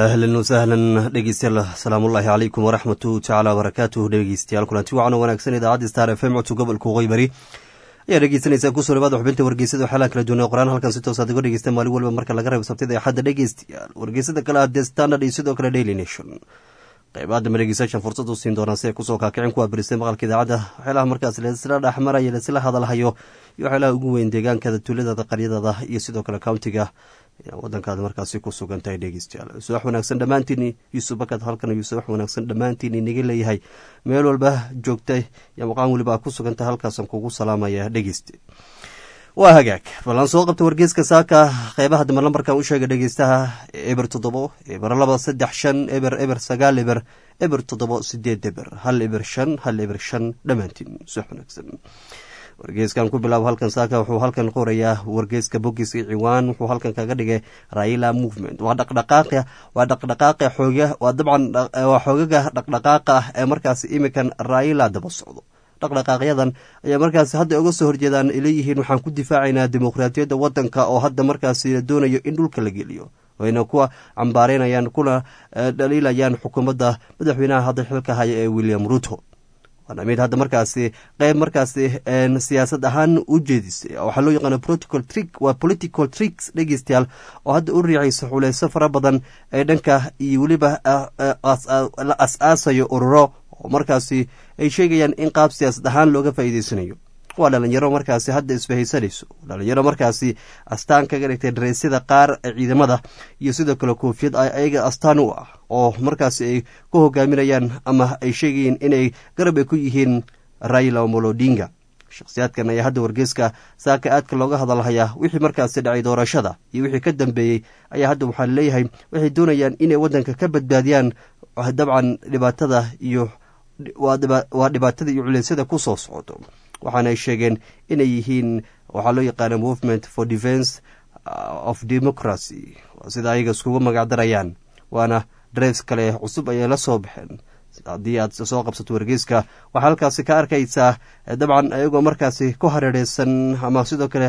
ahlan wasahlan dhegeystayaal asalaamullaahi calaykum waraxmatu tacaala wabarakaatuh dhegeystayaal kulanti wacan wanaagsan idaacadda star f m codka gobolka qoybari ayaa dhegeysanaysaa kusoo dhawaada xubinta wargeysada waxyaalaha kala duwan ee qoraan halkan si toosaad uga dhegeysta maalin walba marka laga reebo sabtida axadda dhegeystayaal wargeysada kale ah the standard iyo sidoo kale daily nation qeybaha dambe dhegeystayaashan fursad u siin doonaan si ay kusoo kaakicin kuwa birisay maqalka idaacadda waxyaalaha markaas laisla dhexmaraya laisla hadalhayo iyo waxyaalaha ugu weyn deegaankaada tuuladada qaryadada iyo sidoo kale countiga wadankaad markaasi ku sugan tahay dhegeystayaal subax wanaagsan dhammaantiin yuusuf bakad halkan yuusuf wax wanaagsan dhammaantiin inaga leeyahay meel walba joogtay iyo maqaan weliba ku sugan tahay halkaasaan kugu salaamaya dhegeyste waa hagaag ballan soo qabta wargeeska saaka qeybaha dambe lambarkan u sheega dhegeystaha eber toddobo eber laba saddex shan eber eber sagaal eber eber toddobo sideed eber hal eber shan hal eber shan dhammaantiin subax wanaagsan wargeeskan ku bilaabo halkan saaka wuxuu halkan qorayaa wargeeska bogiska ciwaan wuxuu halkan kaga dhigay raila movement waa dhaqdhaqaaqa waa dhaqdhaqaaqa xooga waa dabcan waa xoogaga dhaqdhaqaaqa ah ee markaasi imikan raila daba socdo dhaqdhaqaaqyadan ayaa markaasi hadda uga soo horjeedaan leeyihiin waxaan ku difaacaynaa dimuqraatiyadda wadanka oo hadda markaasi la doonayo in dhulka la geliyo wayna kuwa cambaareynayaan kuna dhaliilayaan xukuumadda madaxweynaha hadda xilka haya ee william ruto waana mid hadda markaasi qeyb markaasi siyaasad ahaan u jeedisay waxaa loo yaqaana political trick waa political tricks dhegeystayaal oo hadda u riicaysa xuleyso fara badan ee dhanka iyo weliba la as-aasayo ururo oo markaasi ay sheegayaan in qaab siyaasad ahaan looga faa'iideysanayo waa dhalinyaro markaasi hadda isbahaysanayso dhalinyaro markaasi astaan kaga dhigtay dareesyada qaar ee ciidamada iyo sidoo kale koofiyad ayaga astaan u ah oo markaasi ay ku hogaaminayaan ama ay sheegayeen inay garab ay ku yihiin raila molodinga shakhsiyaadkan ayaa hadda wargeeska saaka aadka looga hadalhayaa wixii markaasi dhacay doorashada iyo wixii ka dambeeyey ayaa hadda waxaa leeyahay waxay doonayaan inay waddanka ka badbaadiyaan dabcan dhibaatada iyo waa dhibaatada iyo culeysyada ku soo socdo waxaana ay sheegeen inay yihiin waxaa loo yaqaana movement for defence of democracy sida ayaga iskugu magacdarayaan waana darees kale cusub ayay la soo baxeen haddii aad soo qabsato wargeyska waxaa halkaasi ka arkaysaa dabcan ayagoo markaasi ku hareereysan ama sidoo kale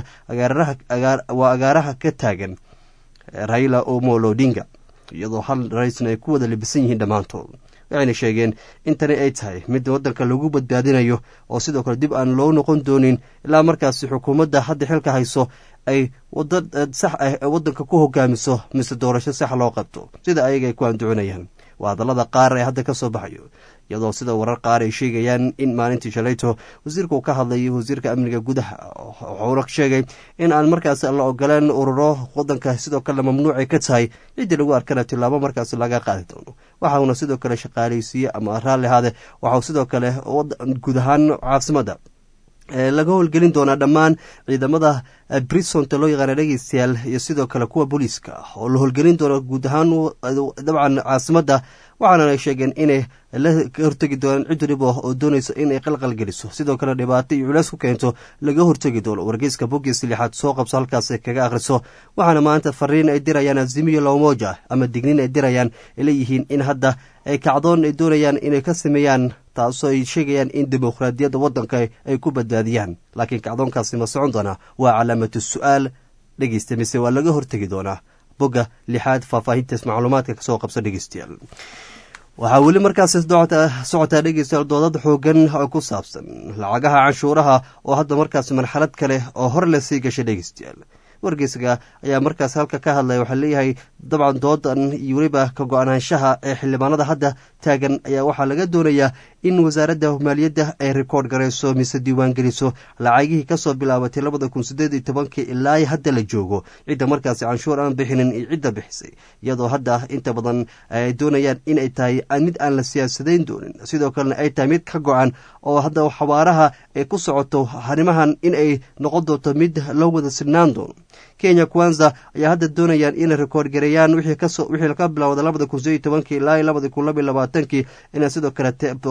waa agaaraha ka taagan raila omolo odinga iyadoo hal raisna ay ku wada libisan yihiin dhammaantood waxayna sheegeen in tani ay tahay mid waddanka lagu badbaadinayo oo sidoo kale dib aan loo noqon doonin ilaa markaasi xukuumadda hadda xilka hayso ay wada sax ah ee waddanka ku hogaamiso mise doorasho sax loo qabto sida ayaga ay ku anducinayaan waa hadallada qaar ee hadda ka soo baxayo iyadoo sida warar qaar ay sheegayaan in maalintii shalayto wasiirka uu ka hadlayay wasiirka amniga gudaha wuxuuna sheegay in aan markaasi la ogoleen ururo wadanka sidoo kale mamnuucay ka tahay ciddii lagu arkana tilaabo markaasi laga qaadi doono waxauna sidoo kale shaqaaleysiiye ama raalli ahaade waxau sidoo kale guud ahaan caasimada laga howlgelin doonaa dhammaan ciidamada brisonta loo yaqaana dhegeystayaal iyo sidoo kale kuwa booliiska oo la howlgelin doono guud ahaan dabcan caasimadda waxaana ay sheegeen inay la hortegi doonaan cid waliba oo doonayso inay qalqal geliso sidoo kale dhibaato iyo culeys ku keento laga hortegi doono wargeyska bogiis lixaad soo qabso halkaas kaga akhriso waxaana maanta fariin ay dirayaan azimiyo lowmoja ama digniin ay dirayaan ay leeyihiin in hadda ay kacdoon ay doonayaan inay ka sameeyaan taasoo ay sheegayaan in dimuqraadiyadda waddanka ay ku badbaadiyaan laakiin kacdoonkaasi ma socon doonaa waa calaamatu su-aal dhegeysta mise waa laga hortegi doonaa bogga lixaad faahfaahintaas macluumaadka kasoo qabso dhegeystayaal waxaa weli markaasi socotaa dhegeystayaal doodad xoogan oo ku saabsan lacagaha canshuuraha oo hadda markaasi marxalad kale oo hor le sii gashay dhegeystayaal wargeysaga ayaa markaas halka ka hadlaya waxaa leeyahay dabcan doodan iyo weliba ka go-aanaanshaha ee xildhibaanada hadda taagan ayaa waxaa laga doonayaa in wasaaradda maaliyadda ay rikoord garayso mise diiwaan geliso lacagihii kasoo bilaabatay labada kun sideed iyo tobankii ilaa hadda la joogo cidda markaasi canshuur aan bixinin iyo cidda bixisay iyadoo hadda inta badan ay doonayaan in ay tahay mid aan la siyaasadayn doonin sidoo kalena ay tahay mid ka go-an oo hadda xabaaraha ay ku socoto arrimahan in ay noqon doonto mid loo wada sinaan doono kenya kwanza ayaa hadda doonayaan inay rikoord gareeyaan wixii ka bilowda labada kun sideed iyo tobankii ilaa labada kun laba iyo labaatankii inay sidoo kale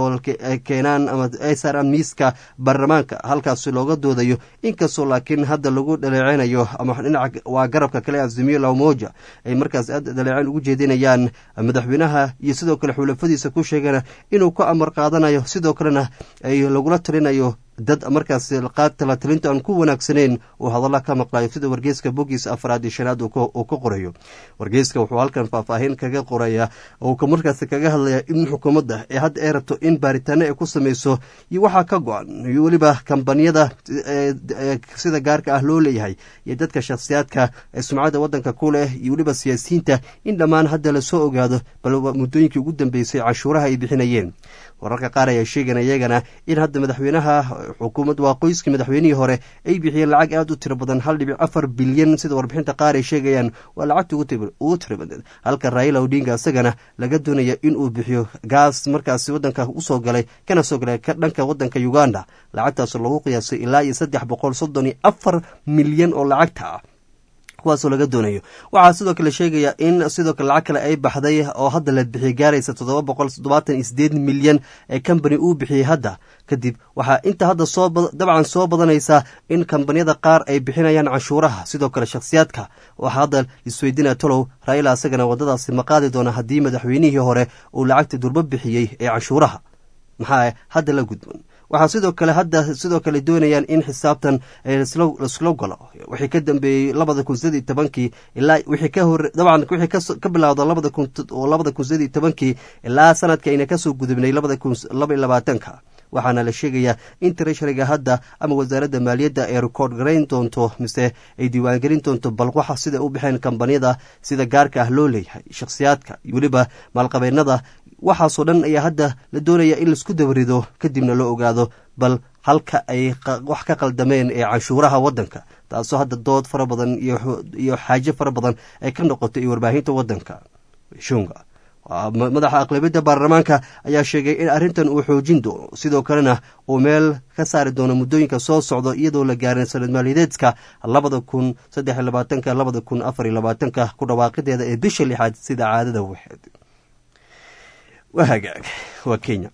keenaan ama ay saaraan miiska baarlamaanka halkaasi looga doodayo inkastoo laakiin hadda lagu dhaleeceynayo ama dhinaca waa garabka kale azimiyo lawmoja ay markaas aad dhaleeceyn ugu jeedinayaan madaxweynaha iyo sidoo kale xulafadiisa ku sheegana inuu ku amar qaadanayo sidoo kalena ay lagula talinayo dad markaas talatalinta aan ku wanaagsaneyn uu hadalla ka maqlayo sida wargeyska bogiisa afraad iyo shanaad uu ka qorayo wargeyska wuxuu halkan faahfaahin kaga qoraya oo markaas kaga hadlaya in xukuumadda ee hadda ay rabto in baaritaano ay ku sameyso iyo waxaa ka go-an iyo weliba kambaniyada sida gaarka ah loo leeyahay iyo dadka shakhsiyaadka ee sumcadda waddanka ku leh iyo weliba siyaasiyiinta in dhammaan hadda lasoo ogaado bal muddooyinkii ugu dambeysay cashuuraha ay bixinayeen wararka qaar ayaa sheegana iyagana in hadda madaxweynaha xukuumad waa qoyskii madaxweynihii hore ay bixiyeen lacag aada u tiro badan hal dhibic afar bilyan sida warbixinta qaar ay sheegayaan waa lacagta ugu tiro badan halka raila odinga isagana laga doonaya inuu bixiyo gaas markaasi wadanka usoo galay kana soo galay dhanka wadanka uganda lacagtaas lagu qiyaasay ilaa iyo saddex boqol soddon iyo afar milyan oo lacagta ah kuwaasoo laga doonayo waxaa sidoo kale sheegaya in sidoo kale lacag kale ay baxday oo hadda la bixiyay gaaraysa toddoba boqol toddobaatan iyo sideed milyan ee combany uu bixiyey hadda kadib waxaa inta hadda soo dabcan soo badanaysa in kambaniyada qaar ay bixinayaan canshuuraha sidoo kale shakhsiyaadka waxaa hadda isweydinaya tolow raila isagana waddadaasi ma qaadi doona haddii madaxweynihii hore uu lacagta durbo bixiyey ee canshuuraha maxaa hadda la gudban waxaa sidoo kale hadda sidoo kale doonayaan in xisaabtan laislo galo wixii ka dambeeyey labada kun sideed iyo tobankii ilaa wixii ka hore dabcan wixii ka bilowda labada kun labada kun sideed iyo tobankii ilaa sanadka ayna kasoo gudubnay labada kun laba iyo labaatanka waxaana la sheegayaa in treasuryga hadda ama wasaaradda maaliyadda ay rekoord garayn doonto mise ay diiwaangelin doonto balwaxa sida u baxeen kambaniyada sida gaarka ah loo leeyahay shakhsiyaadka iyo weliba maalqabeennada waxaasoo dhan ayaa hadda la doonaya in laisku dabarido kadibna loo ogaado bal halka ay wax ka qaldameen ee canshuuraha waddanka taasoo hadda dood fara badan iyo xaajo fara badan ay ka noqoto iyo warbaahinta waddanka shunga madaxa aqlabiyadda baarlamaanka ayaa sheegay in arrintan uu xoojin doono sidoo kalena uu meel ka saari doono muddooyinka soo socdo iyadoo la gaarin sanad maaliyadeedka labada kun saddex iyo labaatanka labada kun afar iyo labaatanka ku dhawaaqideeda ee bisha lixaad sida caadada waxeed waa hagaag waa kenya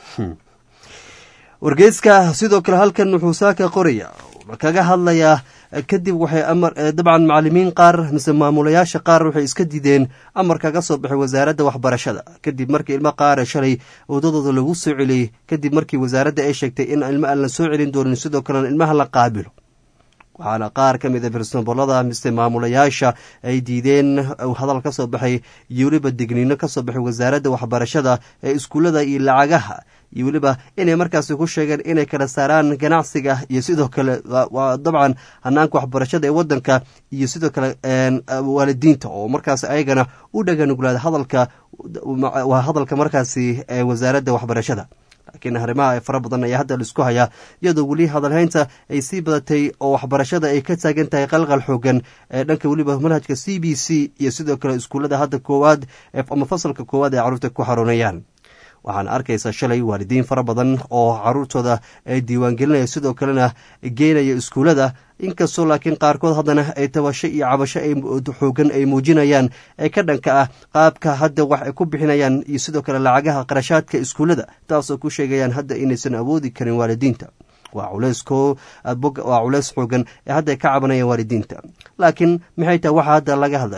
wargeyska sidoo kale halkan wuxuu saaka qoraya kaga hadlayaa kadib waxay amar dabcan macalimiin qaar mise maamulayaasha qaar waxay iska dideen amar kaga soo baxay wasaaradda waxbarashada kadib markii ilmo qaara shalay wadadooda lagu soo celiyey kadib markii wasaaradda ay sheegtay in ilmo aan la soo celin doonin sidoo kalena ilmaha la qaabilo waxaana qaar ka mid a firsanbolada mise maamulayaasha ay diideen hadal ka soo baxay iyo weliba digniino ka soo baxay wasaaradda waxbarashada ee iskuullada iyo lacagaha iyo weliba inay markaasi ku sheegeen inay kala saaraan ganacsiga iyo sidoo kale waa dabcan hanaanka waxbarashada ee waddanka iyo sidoo kale waalidiinta oo markaas ayagana u dhaganuglaada hadalka waa hadalka markaasi ee wasaaradda waxbarashada laakiin arrimaha fara badan ayaa hadda laisku hayaa iyadoo weli hadalhaynta ay sii badatay oo waxbarashada ay ka taagan tahay qalqal xoogan ee dhanka weliba manhajka c b c iyo sidoo kale iskuullada hadda koowaad ama fasalka koowaad ay carruurta ku xaroonayaan waxaana arkaysaa shalay waalidiin fara badan oo caruurtooda ay diiwaangelinaya sidoo kalena geynaya iskuullada inkastoo laakiin qaarkood haddana ay tabasho iyo cabasho xoogan ay muujinayaan ee ka dhanka ah qaabka hadda wax ay ku bixinayaan iyo sidoo kale lacagaha qarashaadka iskuullada taasoo ku sheegayaan hadda inaysan awoodi karin waalidiinta waa culeyskowaa culeys xoogan ee hadda ay ka cabanayaan waalidiinta laakiin maxay tahay waxa hadda laga hadla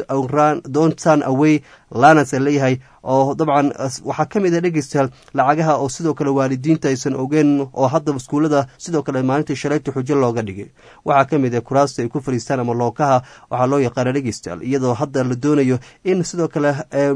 dont turn away lanas leeyahay oo dabcan waxaa ka mid a dhegeystayaal lacagaha oo sidoo kale waalidiinta aysan ogeen oo hadda iskuullada sidoo kale maalintii shalayta xujo looga dhigay waxaa ka mid a kuraasta ay ku fadhiistaan ama lookaha waxaa loo yaqaana dhegeystayaal iyadoo hadda la doonayo in sidoo kale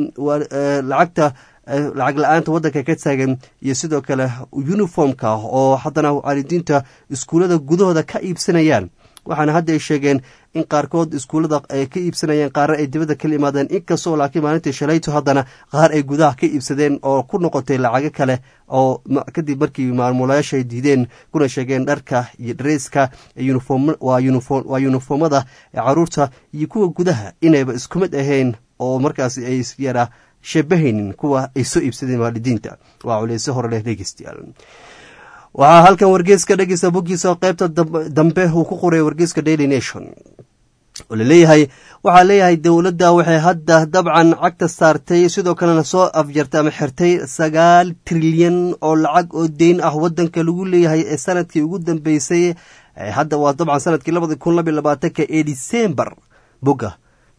lacagta lacag la-aanta waddanka ka taagan iyo sidoo kale uniformka oo haddana waalidiinta iskuullada gudahooda ka iibsanayaan waxaana hadda ay sheegeen in qaarkood iskuullada ay ka iibsanayeen qaarna ay dibadda kala imaadeen inkastoo laakiin maalintii shalayto haddana qaar ay gudaha ka iibsadeen oo ku noqotay lacago kale oo kadib markii maamulayaasha ay diideen kuna sheegeen dharka iyo dhareyska waa yuniformada ee caruurta iyo kuwa gudaha inayba isku mid ahayn oo markaas ay yara shabahaynin kuwa ay soo iibsadeen waalidiinta waa culeyse hore leh dhegeystayaal waxaa halkan wargeeska dhegeysta boggiisa qaybta dambe uu ku qoray wargeeska daily nation oo laleeyahay waxaa leeyahay dowladda waxay hadda dabcan cagta saartay sidoo kalena soo afjartay ama xirtay sagaal trilyan oo lacag oo deyn ah waddanka lagu leeyahay ee sanadkii ugu dambeysay hadda waa dabcan sanadkii labada kun labiy labaatanka ee december bogga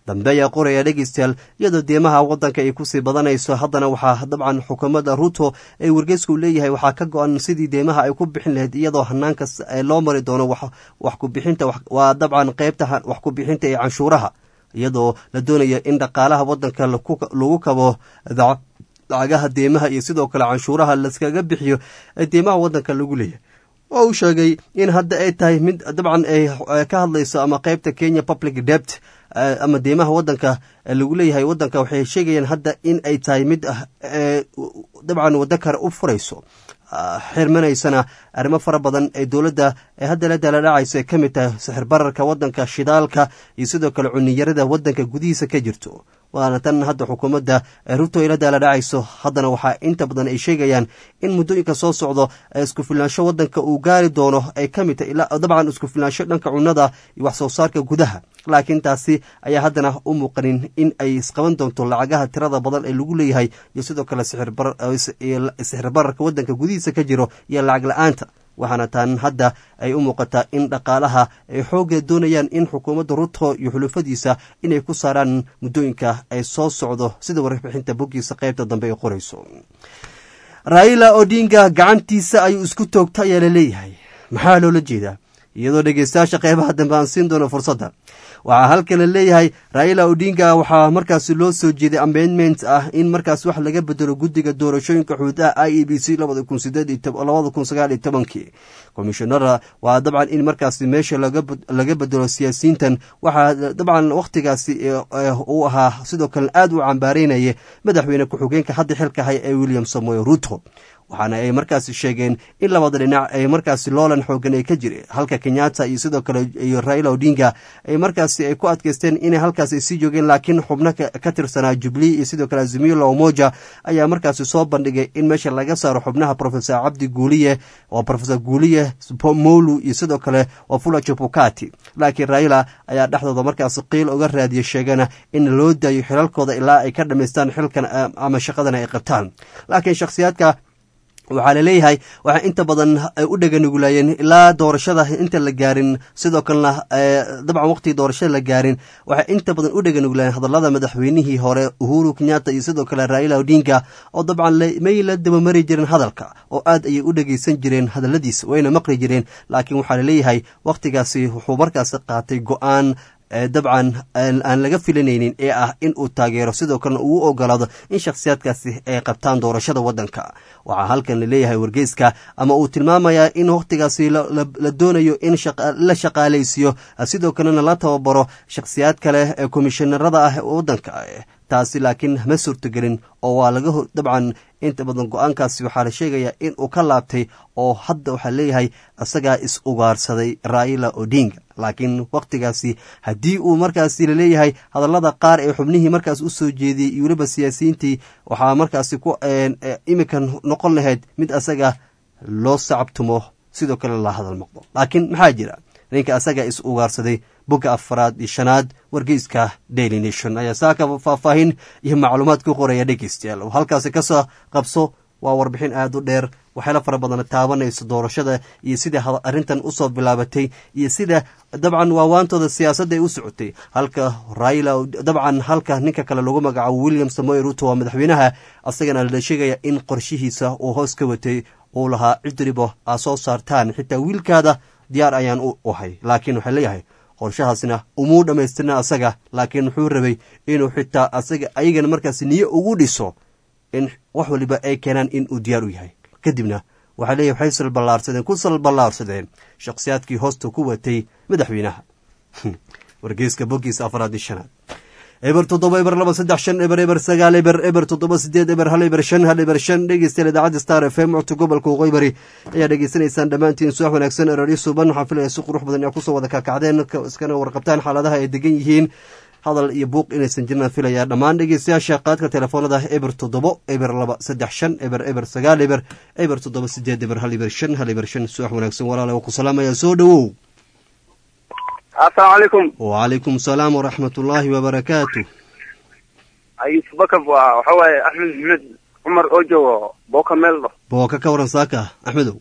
dambe ayaa qoraya dhegeystayaal iyadoo deemaha wadanka ay kusii badanayso haddana waxaa dabcan xukuumadda ruto ee wargeysku leeyahay waxaa ka go-an sidii deemaha ay ku bixin lahayd iyadoo hanaankas loo mari doono wax kubixinta waa dabcan qeybta wax kubixinta ee canshuuraha iyadoo la doonaya in dhaqaalaha wadanka lagu kabo lacagaha deemaha iyo sidoo kale canshuuraha laskaga bixiyo ee deemaha wadanka lagu leeyahay oo uu sheegay in hadda ay tahay mid dabcan ay ka hadlayso ama qeybta kenya public debt ama deemaha wadanka lagu leeyahay wadanka waxay sheegayaan hadda in ay tahay mid dabcan waddo kale u furayso xirmanaysana arrimo fara badan ee dowladda ee hadda la daladhacayso ay ka mid tahay sixir bararka wadanka shidaalka iyo sidoo kale cuniyarada wadanka gudihiisa ka jirto waana tan hadda xukuumadda ruto ay la daaladhacayso haddana waxaa inta badan ay sheegayaan in muddooyinka soo socdo isku filnaansho wadanka uu gaari doono ay ka mid tahay dabcan isku filnaansho dhanka cunnada iyo wax soo saarka gudaha laakiin taasi ayaa haddana u muuqanin in ay isqaban doonto lacagaha tirada badan ee lagu leeyahay iyo sidoo kale sixir bararka wadanka gudihiisa ka jiro iyo lacag la-aanta waxaana taan hadda ay u muuqataa in dhaqaalaha ay xoogga doonayaan in xukuumadda ruto iyo xulufadiisa inay ku saaraan muddooyinka ay soo socdo sida warbixinta boggiisa qaybta dambe ay qorayso raila odinga gacantiisa ayuu isku toogta ayaa la leeyahay maxaa loola jeedaa iyadoo dhegeystayaasha qeybaha dambe aan siin doono fursadda waxaa halkan la leeyahay raila odinga waxaa markaasi loo soo jeeday amendment ah in markaas wax laga bedelo guddiga doorashooyinka xuduudaha i e b c labada kun sideedlabada kun sagaal iyo tobankii komishinara waa dabcan in markaasi meesha laga bedelo siyaasiyiintan waxaa dabcan wakhtigaasi uu ahaa sidoo kale aad u cambaareynaya madaxweyne ku-xigeenka hadda xilka haya ee william samoy ruto waxaana ay markaasi sheegeen in labada dhinac ay markaasi loolan xoogan ay ka jire halka kenyatta iyo sidoo kale iyo raila odinga ay markaasi ay ku adkeysteen inay halkaas ay sii joogeen laakiin xubno ka tirsanaa jubilee iyo sidoo kale azimila omoja ayaa markaasi soo bandhigay in meesha laga saaro xubnaha profesor cabdi guuliye oo profesor guuliye molu iyo sidoo kale wafula chebukati laakiin raila ayaa dhexdooda markaasi qiil uga raadiyay sheegana in loo daayo xilalkooda ilaa ay ka dhamaystaan xilkan ama shaqadana ay qabtaan laakiin shakhsiyaadka waxaa laleeyahay waxaa inta badan ay u dheganugulaayeen ilaa doorashada inta la gaarin sidoo kalena dabcan waqtigii doorashada la gaarin waxay inta badan u dheganugulaayeen hadallada madaxweynihii hore uhuru kenyatta iyo sidoo kale raila odinga oo dabcan may la dabamari jireen hadalka oo aad ayay u dhegeysan jireen hadalladiisa wayna maqli jireen laakiin waxaa laleeyahay wakhtigaasi wuxuu markaasi qaatay go-aan dabcan aan laga filanaynin ee ah in uu taageero sidoo kalena uu ogolaado in shakhsiyaadkaasi ay qabtaan doorashada wadanka waxaa halkan laleeyahay wargeyska ama uu tilmaamayaa in wakhtigaasi la doonayo in la shaqaalaysiiyo sidoo kalena la tababaro shakhsiyaad kale ee komishinarada ah wadanka taasi laakiin ma suurtogelin oo waa laga dabcan inta badan go-aankaasi waxaa la sheegayaa in uu ka laabtay oo hadda waxaa leeyahay isagaa is ugaarsaday raila odinga laakiin wakhtigaasi haddii uu markaasi laleeyahay hadallada qaar ee xubnihii markaas u soo jeediyey iyo weliba siyaasiyiintii waxaa markaasi ku iminkan noqon lahayd mid asaga loo sacabtumo sidoo kale la hadal maqdo laakiin maxaa jira ninka asaga is ugaarsaday bogga afaraad iyo shanaad wargeyska daily nation ayaa saaka faahfaahin iyo macluumaad ku qoraya dhegeystayaal oo halkaasi kasoo qabso waa warbixin aada u dheer waxyaala fara badan taabanayso doorashada iyo sida arrintan usoo bilaabatay iyo sida dabcan waawaantooda siyaasadda ay u socotay halka raila dabcan halka ninka kale lagu magacaabo william samoy ruto waa madaxweynaha asagana la sheegaya in qorshihiisa uu hoos ka watay uu lahaa cidribo aa soo saartaan xitaa wiilkaada diyaar ayaan u ahay laakiin waxaa leeyahay qorshahaasna umuu dhammaystirna asaga laakiin wuxuu rabay inuu xitaa asaga ayagana markaas niyo ugu dhiso in wax waliba ay keenaan in uu diyaar u yahay kadibna waxaa leeyahy waxay salballaarsadeen ku salballaarsadeen shakhsiyaadkii hoosta ku watay madaxweynaha wargeyska boggiisa afaraad iyo shanaad eber toddoba eber laba saddex shan eber eber sagaal eber eber toddoba sideed eber hal eber shan hal eber shan dhegeystayaal idaacadda star f m codka gobolka waqooyi ayaa dhegeysanaysaan dhammaantiin subax wanaagsan eraadyo suuban waxaan filaya si qurux badan yaa kusoo wada kaakacdeen iskana warqabtaan xaaladaha ay degan yihiin hadal iyo buuq inaysan jirnaan filayaa dhammaan dhegeystayaasha qaadka telefoonada eber toddobo eber laba saddex shan eber eber sagaal eber eber toddoba sideed eber hal eber shan hal eber shan subax wanaagsan walaala waa ku salaamaya soo dhowow asalaamu calaykum wacalaykum salaam waraxmat ullaahi wabarakaatu ayuusuf bakab waa waxa waaye axmed maxmed cumar oo joogo booka meeldho booka ka waran saaka axmedow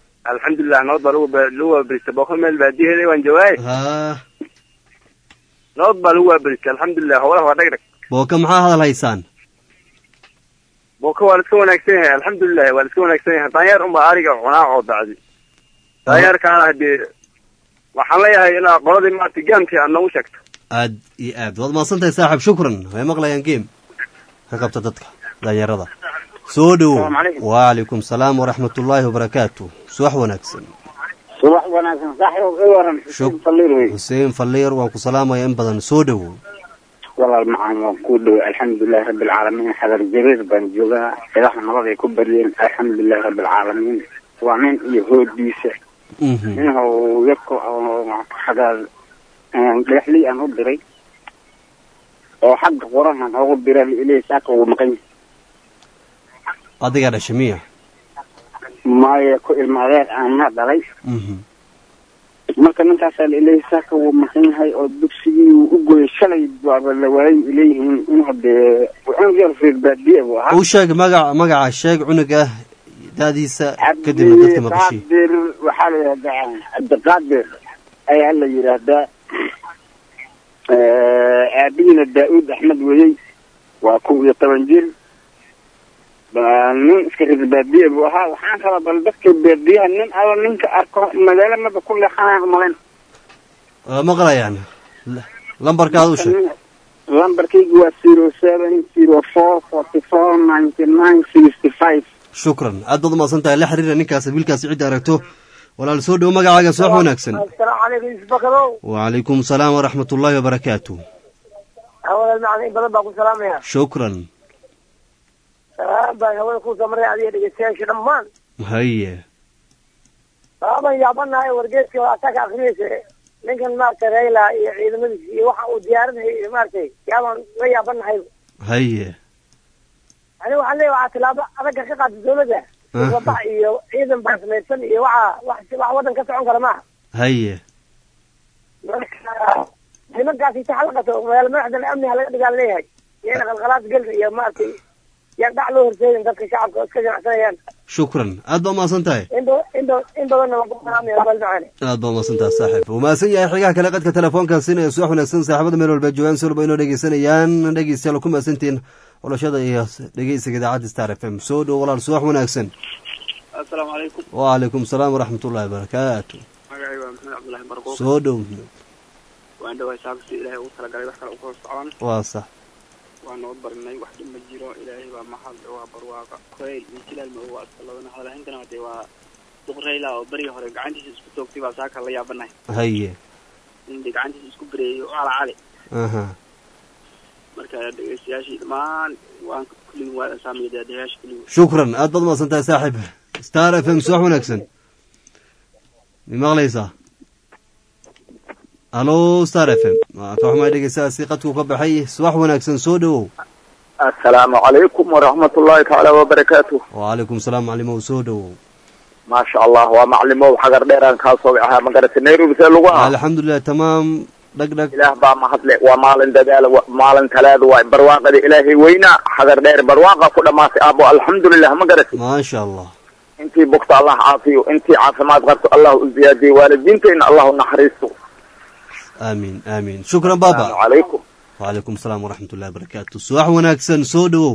alxamdulilah nabad baa lagu lagu waabirista booka meel baadiyaheeda waan jawaaye ha nabad baa lagu waabadisay alxamdulilah howlaha waa dhag dhag booka maxaa hadal haysaan booka waa la iska wanaagsan yahay alxamdulilah waa la iska wanaagsan yahay daanyeer unbaa ariga cunaa oo dacdi daanyeerkaana hadee waxaan leeyahay inaa qoladii maarata gaamkii aad noogu sheegto aad iyo aad waad mahadsantahay saaxib shukran way maqlayaan game ka qabta dadka daanyarada soo dhowow Assalaamu calaykum. wacalaykum salaam waraxmat ullaahi wabarakaatu subax wanaagsan subax wanaagsan saaxiib i waran Shuk- xuseen faliir wey xuseen falliir waan ku salaamaya in badan soo dhowow walaal macaan waan kuu dhoway alxamdulilahi rabbi alcaalamiin xadar jariir baan joogaa cidaha nabad ay ku baryeen alxamdulilahi rabbi alcaalamiin waa nin iyo hoodiisa Mhm. inuu yarko oo xagaa dhagaxley aan u diray oo xagga qurahan oogu dira ilay saaka uu maqan yahay adigaa dhashay miya maayo ku ilma adeer aanna dhalay Mhm. marka ninkaasaa ilay saaka wuu maqan yahay oo dugsigii uu u goyay shalay baaba la waayay ileeyihiin inuu dee cunug yar reer baadiye buu ahaa u sheeg magaca magaca sheeg cunuga da'diisa kadibna dadka maqashii cabdiqaadir waxaa la yidhahdaa cabdiqaadir ayaa la yidhaahdaa aabihiina daa-uud axmed weeyey waa kow iyo toban jir Ba- nin iska reer baadiye buu ahaa waxaan rabaa bal dadka baadiyaha nin alla ninka arko magaalo maba ku leexanaya umalayn waa maqlayaan L- lambarkaada u sheeg lambarkaygu waa zero seven zero four forty four ninety nine sixty five shukran aad baad umahadsan tahay la xiriira ninkaas wiilkaasi cidda aragto walaal soo dhowo magacaaga subax wanaagsan asalaamu calaykum isbakadow wacalaykum salaam waraxmat ullaahi wabarakaatu hawada macna in badan baa ku salaamaya shukran salaam baan hawada kusoo maray adiga dhegeystayaasha dhammaan haye sabaaban yaabanahay wargeeska waataa ka akrinaysa ninkan maaragtay rayla iyo ciidamadiisa iyo waxa uu diyaarinayay iyo maaragtay yaabaan la yaabanahay haye aniga waxaan leeyahay waxaa tilaabo adaga ka qaada dawladda Aha. wabax iyo ciidan baan samaysan iyo waxa wax wax waddan ka socon kara maaha haye marka nimankaasi inta xalaqato magaala madaxdan amniha laga dhigaa leeyahay iyana qalqalaad gelin iyo maaragtay yaan dhac loo horseedin dadka shacabka oo iska ganacsanayaan shukran aad baa umahadsan tahay in ba- in ba- in badanna waan ku salaamaya abal macaane aad baa umahadsan tahay saaxiib wuu mahadsan yahay xigaha kale qadka telefoonkan siinaya subax wanaagsan saaxiibada meel walba joogaan si walba inoo dhegeysanayaan dhegeystayaal ku mahadsantihiin xulashada iyo dhegeysiga idaacadda star f m soo dhowo walaal subax wanaagsan assalaamu calaykum wacalaykum salaam waraxmat ullaahi wabarakaatu magacay waa maxamed cabdullaahi barquuq soo dhow waan dhawahay saabsi ilaahay ugu talagalay wax kale u hoos socon waa sax waa noo barinay wax dhib ma jiro ilaahay baa mahad waa barwaaqa koreyl iyo jilaal ma waa iska labana hadalahintana dee waa duq rayla oo berigii hore gacantiisa isku toogtay baa saaka la yaabanahay haye in dee gacantiisa isku bereeyay oo ala cali aha marka dhegeystayaashii dhammaan waan kulligin waa saamaya daadayaasha kulligin shukran aad baad umahadsan tahay saaxiib star f m subax wanaagsan mi maqlaysaa halo star f m waa ka xumaa dhegeystayaasi qadku ka baxay subax wanaagsan soo dhowow assalaamu calaykum waraxmat ullaahi tacaala wabarakaatu wacalaykum salaam maclimow soo dhowow maasha allah waa maclimow xagar dheeraan kaa soo ahaa magarata nairobi see lagu ah alxamdulilah tamaam dhag dhag ilaah baa mahadle waa maalin dadaala wa- maalin talaada waa barwaaqada ilaahay weynaa xagar dheer barwaaqa ku dhamaatay aabo alxamdulilah ma garati maasha allah intii bogta allah caafiyo intii caafimaad qabto allah u ziyaadiyo waalidiintayna allah u naxariisto aamiin aamiin shukran baba asalaamu calaykum wacalaykum salaam waraxmat ullahi wabarakaatu subax wanaagsan soo dhowow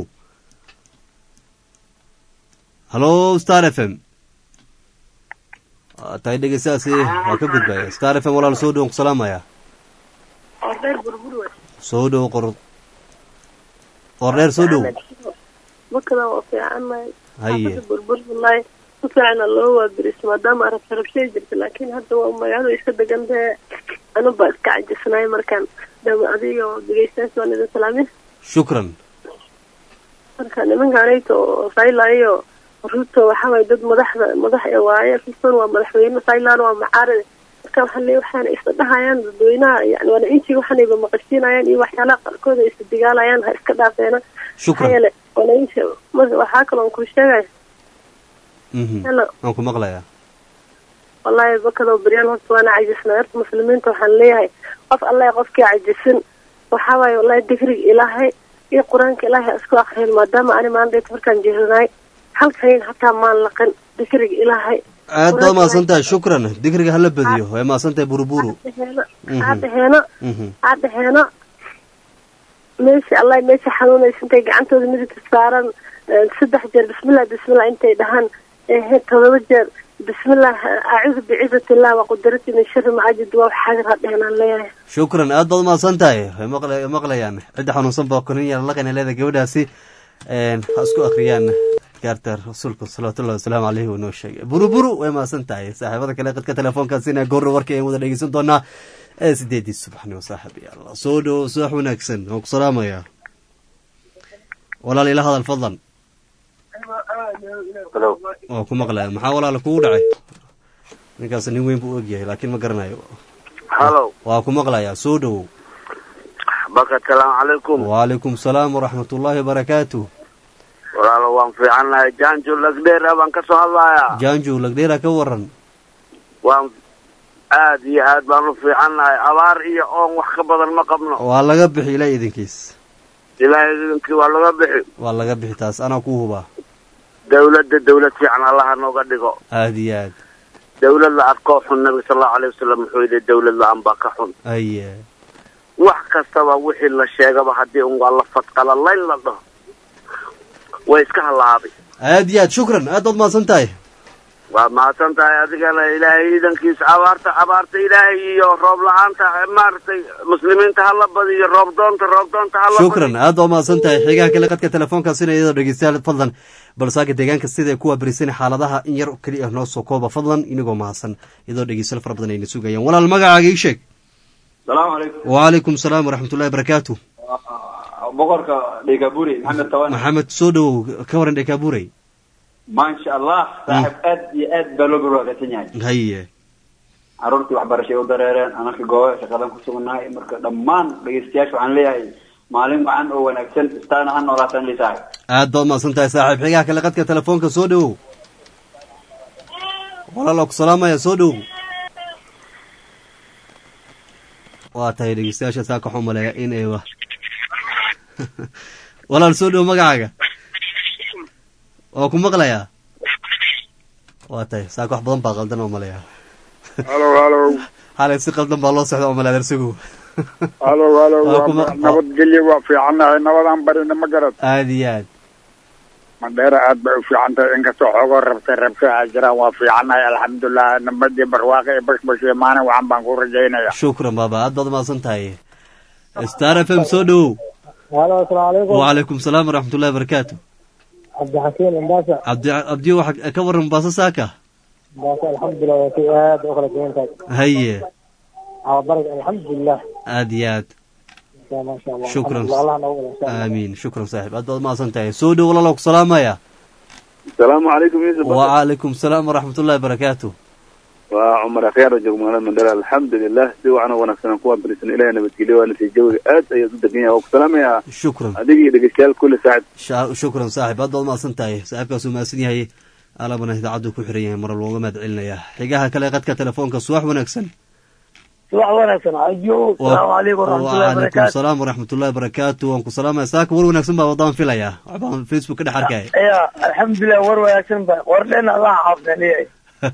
halo star f m waa tahay dhegeystayaasi waa ka gudbaya star f m walaal soo dhow ku salaamaya ordheer burbur wey soo dhow qor ordheer soo dhow makada waa fiicannahay haye xaafada burbur wallahi si fiicana loo waabiris maadaama arab rabshay jirta laakiin hadda waa magaalada iska degan tahe anu baa iska cajisnay markaan dama adiga oo dhegeystayaas waan idin salaamin shukran marka nimankanayto oo saylayo ruto waxaa waye dad madaxda madax ee waaye ruton waa madaxweyne saylan waa macaaride marka waxaa le waxaana isla dhahayaan dadweynaha yani waana intii waxaanayba maqashiinayaan iyo waxyaalaha qaarkood ay isla digaalayaan ha iska dhaafeena maxaa shukran yeele walainta marka waxaa kaloo ku sheegaya mhm hello waan ku maqlayaa wallahi bakadoo beryaan horta waana cajisnay horta muslimiinta waxaan leeyahay qof alle qofkii cajisin waxaa waaye wallahi digriga ilaahay iyo qur-aanka ilaahay ha isku akriyin maadaama ani maandheet markaan jeeranay halkayn hataa maan laqin digriga ilaahay aad baad mahadsan tahay shukran digriga hala badiyo way mahadsan tahay buruburu Mhm. aa dhaheeno Mhm. aa dhaheeno meesha allah meesha xanuunaysa intay gacantooda midigta saaran eh, saddex jeer bismillah bismillah intay dhahaan ehe todoba jeer bismillah acuudu bicizati illah wa qudrati min shari macajid waa wax xadir ha dheheenaan leeyahay shukran aad baad umahadsan tahay way maqla- maqlayaan cidda xanuunsan baa korin yar laqayna leeda gabadhaasi een, ha isku akhriyaan gaarta rasuulka salawaatullahi wasalaamu caleyhi uu noo sheegay buruburu way mahadsan tahay saaxiibada kale qadka telefoonkaasina goorra warka ayaan wada dhegeysan doonaa ee sideedii subaxnimo saaxib ya allah soo dhowo subax wanaagsan waan ku salaamayaa walaal ila hadal fadlan Hello. waa ku maqlaya maxaa walaala kugu dhacay ninkaas nin weyn buu u egyahay laakiin ma garanayo Hello. waa ku maqlayaa soo dhowow Baka salaamu calaykum. وعليكم السلام ورحمة الله وبركاته Walaalo waan fiicannahay. Jaanjo lagdheer ah baan ka soo hadlayaa. جانجو لقديرا كورن Waan aad iyo aad baan u fiicannahay. Abaar iyo oon wax ka badan ma qabno. waa laga bixi ilaa idinkiis Ilaahay idinkii waa laga bixi. waa laga bixi taas anaa ku hubaa Dawladda dawlad fiican allaha nooga dhigo. aad iyo aad Dawlad la arko xun nabiga sallallahu alayhi wasallam wuxuu yidhi dawlad la anbaa ka xun. aye wax kastaba wixii la sheegaba haddii un waa la fadqala layn la dhaho way iska halaabay aad iyo aad shukran aad baad mahadsan tahay waa mahadsan tahay adigana ilaahay ciidankiisa abaarta abaarta ilaahay iyo roob la-aanta maaragtay muslimiinta hala badiyo roob doonta roob doonta hala shukran aad baad mahadsan tahay xigaha kale qadka telefoonkaasina iyadoo dhegeystayaal fadlan balsaaka deegaanka sida kuwa berisan xaaladaha in yar keliya noo soo kooba fadlan inagoo mahadsan iyadoo dhegeystayaal fara badan ayna sugayaan walaal magacaaga ii sheeg salaamu calaykum وعليكم السلام ورحمة الله وبركاته boqorka dhegaburi maxamed tawane maxamed soo dhowow ka waran dhekaabuurey maasha allah saaxib aad iyo aad baa loo barwaaqaysan yahay haye caruurtii waxbarashay u dareereen anaka gooba shaqadan ku sugnahay marka dhammaan dhegeystayaasha waxaan leeyahay maalin wacan oo wanaagsan istaana ha noolaataan li saaxib aad baad mahadsan tahay saaxiib xigaha kale qadka telefoonka soo dhowow walaalaa ku salaamaya soo dhowow waa tahay dhegeystayaasha saa kaxu maleeya in ay wa walaal soo dhowow magacaaga waa ku maqlayaa waa tahay saaka wax badan baa qaldan oo maleeya halo halo xalay si qaldan baa loo socda oo maleeya darsigu halo halo Waa kuma- waa nabadgelyo waa fiicannahay nabadaan barina ma garad aad iyo aad mandheera aad bay u fiican tahay inkastoo xoogoo rabtay rabsho ay jiraan waa fiicannahay alxamdulilah nabadii barwaaqo iyo bashbash iyo maalin wacan baan ku rajaynaya shukran baaba aad baad mahadsan tahay star f m soo dhowow halo asalaamu calaykum وعليكم السلام ورحمة الله وبركاته cabdixakiin imbaasa عبد عبدي واحد كبر مباصة ساكا imbaasa alxamdulilah waa kii aad u kala duwan tahay هي ababarg alxamdulilah آديات ma sha allah Shukran. Alxamdulillah, allah noogu wada insha allah آمين شكرا صاحب أدى ما سنتهي سودو والله لك سلام يا asalaamu calaykum yuusuf وعليكم السلام ورحمة الله وبركاته waa cumar akhyaar oo jooga magaalada mandheera alxamdulilah si wacan oo wanaagsan kuwaan barisan ilahay nabadgelyo waana sii jawiga aad ayaad u degan yahay waa ku salaamayaa شكرا adiga iyo dhegeystayaal kulli saacid شا- شكرا صاحب أدى ما سنتهي صاحب كاسو ما سنيهي ألا بنا إذا عدو كحرية مرة الوضع ما دعلنا يا حقاها كلا قد كتلفونك الصباح ونكسن subax wanaagsan ajo salaamu calaykum waraxmatullahi وعليكم wabarakaatu السلام ورحمة الله وبركاته وانكو سلام يا ساك ور ونكسن بقى وضعن فيلا عبان فيسبوك كده حركة ya alxamdulilah war wanaagsan ba war dhen allah xaafdaniye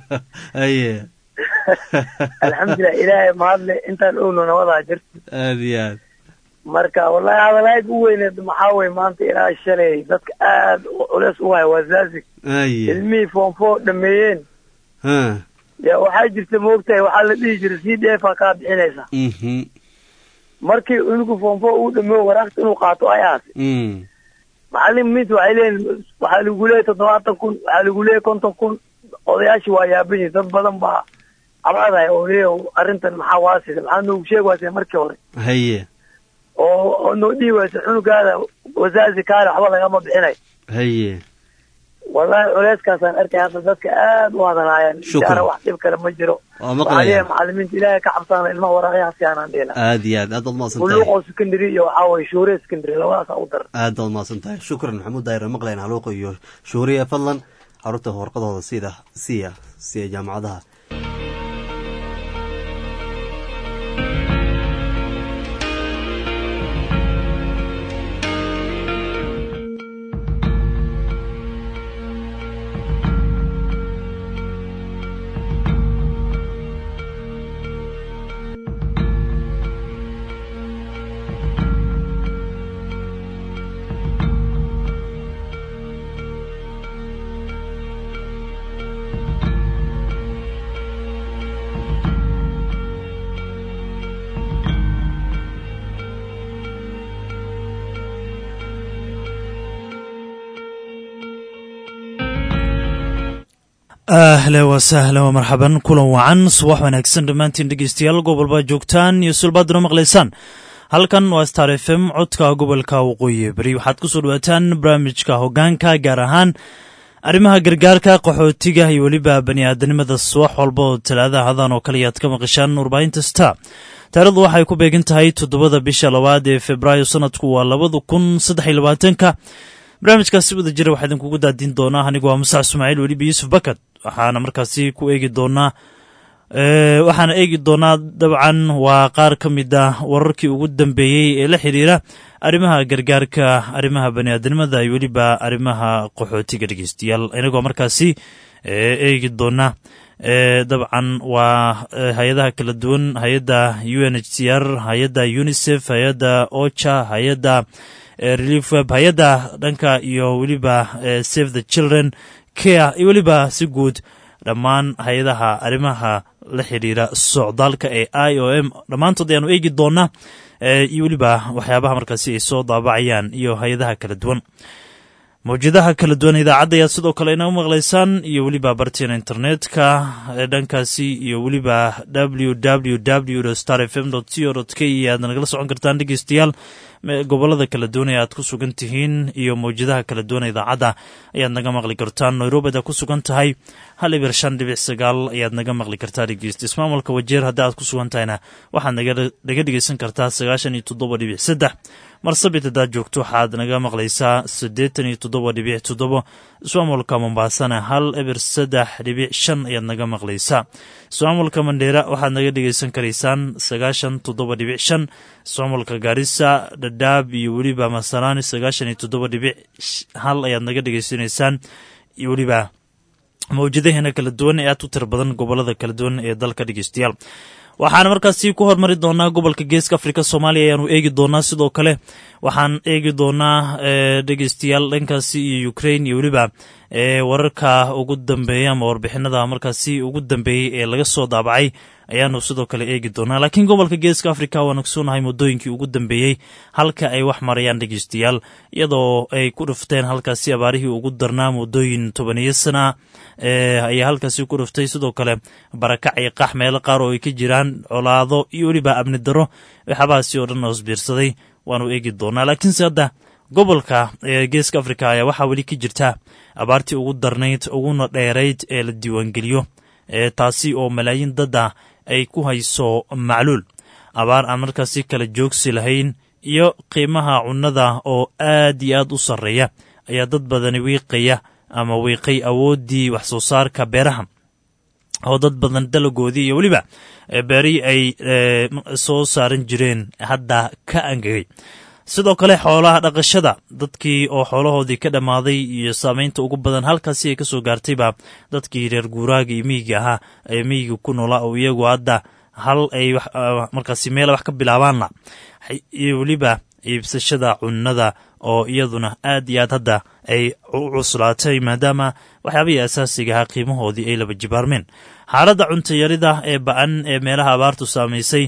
أيه alxamdulilah ilaahay mahadle intaan ogno nabadaa jirta آديات marka wallahi hadalayd u weyneed maxaa weye maanta ilaa shalay dadka aad culeys u haya waa zaazig أيه ilmihii foonfoo dhameeyeen ها ya waxaa jirta moogtahay waxaa la dhihi jiray c d f a kaa bixinaysa mhm markii inigu foonfoo uu dhameeyo waraaqta inuu qaato ayaas mm macalimiinta waxay leeyihin waxaa lagu leeyahy toddobaatan kun waxaa lagu leeyahy konton kun odayaashii waa yaaban yihin dad badan baa cabaadaya oo leeyahy arrintan maxaa waasida maxaa noogu sheegi waasay markii hore هي oo oo noo dhihi waysa cunugaada wasaazi kaale waxba lagama bixinay هي wallahi culeyskaasaan arkay hadda dadka aad u hadalaayaan Shukran. inshaalla wax dhib kale ma jiro waa waxaa leeyahay maqlayaa macalimiinta ilaahay ka cabsaana ilmaha waraaqyaha siyaanaan dhihina aad iyo aad aad baad mahadsan tahay buluuqoo secondary iyo waxaa waye shuure secondary labadaasa u daran aad baad mahadsan tahay shukran maxamuud daayir maqlayn haluuqa iyo shuuriya fadlan caruurta warqadooda sida siya siya jaamacadaha ahla wasahla wa marxaban kulan wacan subax wanaagsan dhammaantiin dhegeystayaal gobolbaa joogtaan iyo sulbaaduna maqlaysaan halkan waa star f m codka gobolka waqooyi beri waxaad ku soo dhawaataan barnaamijka hogaanka gaar ahaan arrimaha gargaarka qaxootiga iyo weliba bani aadanimada subax walba oo talaadaha hadan oo kale ayaad ka maqashaan warbaahinta star taarikhdu waxay ku beegan tahay toddobada bisha labaad ee februaayo sanadku waa labada kun saddex iyo labaatanka barnaamijkaasi wada jira waxaa idinkugu daadin doonaa anigu waa musac ismaaciil weliba yuusuf bakad waxaana markaasi ku eegi doonaa waxaana eegi doonaa dabcan waa qaar ka mid ah wararkii ugu dambeeyey ee la xiriira arrimaha gargaarka arrimaha baniaadanimada iyo weliba arrimaha qaxootiga dhegeystayaal inagoo markaasi eegi doona dabcan waa hay-adaha kala duwan hay-adda u n h c r hay-adda unisef hay-adda ocha hay-adda relief web hay-adda dhanka iyo weliba save the children care iyo weliba si guud dhammaan hay-adaha arrimaha la xiriira socdaalka ee i o m dhammaantood ayaanu eegi doonaa iyo weliba waxyaabaha markaasi ay soo daabacayaan iyo hay-adaha kala duwan mawjadaha kala duwan idaacadda ayaad sidoo kale inaga maqlaysaan iyo weliba barteena internetka dhankaasi iyo weliba w w w star f m c o k aad nagala socon kartaan dhegeystayaal gobolada kala duwan ee aad ku sugan tihiin iyo mawjadaha kala duwan idaacadda ayaad naga maqli kartaan nairobi adaad ku sugan tahay hal ibir shan dhibic sagaal ayaad naga maqli kartaa dhegeysta ismaamulka wajeer haddii aad ku sugan tahayna waxaad naga dhegeysan kartaa sagaashan iyo toddoba dhibic saddex marsabit haddaad joogto waxaad naga maqlaysaa siddeetan iyo toddoba dhibic toddobo ismaamulka mombaasana hal ibir saddex dhibic shan ayaad naga maqlaysaa ismaamulka mandheera waxaad naga dhegeysan karaysaan sagaashan toddoba dhibic shan ismaamulka gaarisa dhadhaab iyo weliba masalaani sagaashan iyo toddoba dhibic hal ayaad naga dhegeysanaysaan iyo weliba mawjadaheena kala duwan ee aad u tira badan gobolada kala duwan ee dalka dhegeystayaal waxaan markaasi ku hormari doonaa gobolka geeska afrika soomaaliya ayaanu eegi doonaa sidoo kale waxaan eegi doonaa dhegeystayaal dhankaasi iyo ukrain iyo weliba wararka ugu dambeeya ama warbixinada markaasi ugu dambeeyey ee laga soo daabacay ayaanu sidoo kale eegi doonaa laakiin gobolka geeska afrika waan ogsoonnahay muddooyinkii ugu dambeeyey halka ay wax marayaan dhegeystayaal iyadoo ay ku dhufteen halkaasi abaarihii ugu darnaa muddooyin tobaniyo sana ayaa halkaasi ku dhuftay sidoo kale barakac iyo qax meelo qaar oo ay ka jiraan colaado iyo weliba amni daro waxyaabahaasi oo dhan hoosbiirsaday waanu eegi doonaa laakiinse hadda gobolka geeska afrika ayaa waxaa weli ka jirta abaartii ugu darnayd uguna dheerayd ee la diiwaangeliyo taasi oo malaayiin dadda ay ku hayso macluul abaar aan markaasi kala joogsi lahayn iyo qiimaha cunnada oo aad iyo aad u sarreeya ayaa dad badani wiiqaya ama wiiqay awooddii wax soo saarka beeraha oo dad badan dalagoodii iyo weliba beerihii ay soo saaran jireen hadda ka angegay sidoo kale xoolaha dhaqashada dadkii oo xoolahoodii ka dhammaaday iyo saameynta ugu badan halkaasi ay ka soo gaartayba dadkii reer guuraaga iyo miyiga ahaa ee miyiga ku noolaa oo iyagu hadda hal ay markaasi meela wax ka bilaabaanna iyo weliba iibsashada cunnada oo iyaduna aad iyo aad hadda ay u cuslaatay maadaama waxyaabihii asaasiga ahaa qiimahoodii ay laba jibaarmeen xaaladda cuntayarida ee ba-an ee meelaha abaartu saamaysay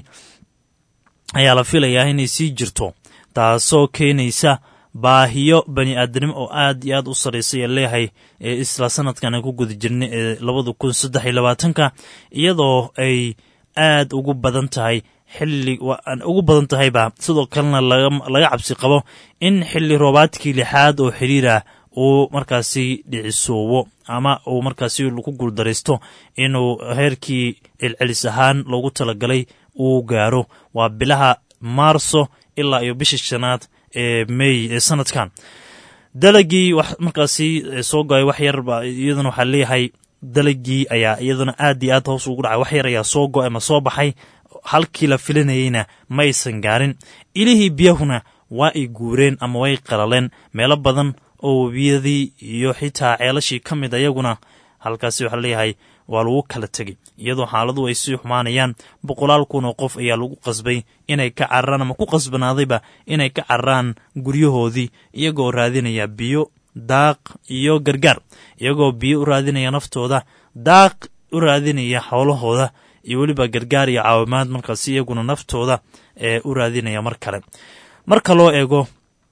ayaa la filayaa inay sii jirto taasoo keenaysa baahiyo bani aadanimo oo aad iyo aad u sarraysay ee leeyahay ee isla sanadkan aan ku guda jirnay ee labada kun saddex iyo labaatanka iyadoo ay aad ugu badan tahay xilli ugu badan tahayba sidoo kalena laga cabsi qabo in xilli roobaadkii lixaad oo xiriirah uu markaasi dhicisoobo ama uu markaasi ku guuldaraysto inuu heerkii celcelis ahaan loogu talagalay uu gaaro waa bilaha maarso ilaa iyo bisha shanaad ee mey ee sanadkan dalagii markaasi soo goay wax yar iyaduna waxaa leeyahay dalagii ayaa iyaduna aad iyo aad hoos ugu dhacay wax yar ayaa soo go ama soo baxay halkii la filanayeyna ma aysan gaarin ilihii biyahuna waa ay guureen ama way qalaleen meelo badan oo webiyadii iyo xitaa ceelashii ka mid ayaguna halkaasi waxaa leeyahay waa lagu kala tegay iyadoo xaaladu ay sii xumaanayaan boqolaal kun oo qof ayaa lagu qasbay inay ka cararaan ama ku qasbanaadayba inay ka cararaan guryahoodii iyagoo raadinaya biyo daaq iyo gargaar iyagoo biyo u raadinaya naftooda daaq u raadinaya xoolahooda iyo weliba gargaar iyo caawimaad markaasi iyaguna naftooda ee u raadinaya mar kale marka loo eego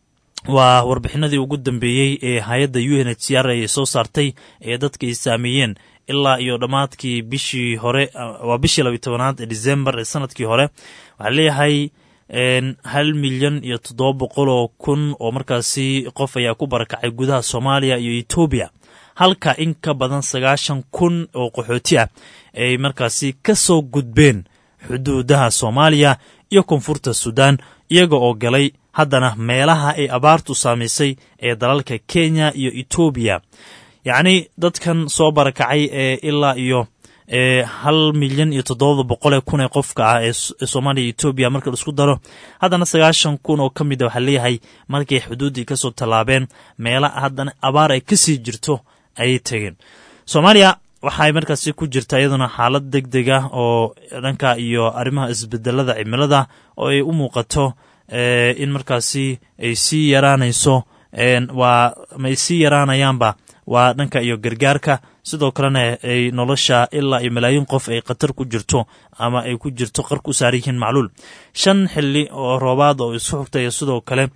waa warbixinadii ugu dambeeyey ee hay-adda u n h c r ay soo saartay ee dadka ay saameeyeen ilaa iyo dhammaadkii bishii hore waa bishii labiyi tobanaad ee december ee sanadkii hore waxaa leeyahay hal milyan iyo toddoba boqol oo kun oo markaasi qof ayaa ku barakacay gudaha soomaaliya iyo etoobiya halka in ka badan sagaashan kun oo qaxooti ah ay markaasi ka soo gudbeen xuduudaha soomaaliya iyo koonfurta suudaan iyaga oo galay haddana meelaha ay abaartu saamaysay ee dalalka kenya iyo etoobiya yacni dadkan soo barakacay ee ilaa iyo hal milyan iyo toddoba boqolee kun ee qofka ah ee soomaaliya iyo etoobiya marka laisku daro haddana sagaashan kun oo ka mid a waxaa leeyahay markay xuduuddii kasoo tallaabeen meela haddana abaar ay kasii jirto ayay tegeen soomaaliya waxaay markaasi ku jirta iyaduna xaalad deg deg ah oo dhanka iyo arrimaha isbedelada cimilada oo ay u muuqato in markaasi ay sii yaraanayso waa ma ay sii yaraanayaanba waa dhanka iyo gargaarka sidoo kalena ay nolosha ilaa iyo malaayiin qof ay khatar ku jirto ama ay ku jirto qarku saaran yihiin macluul shan xili oo roobaad oo isu xugtaya sidoo kale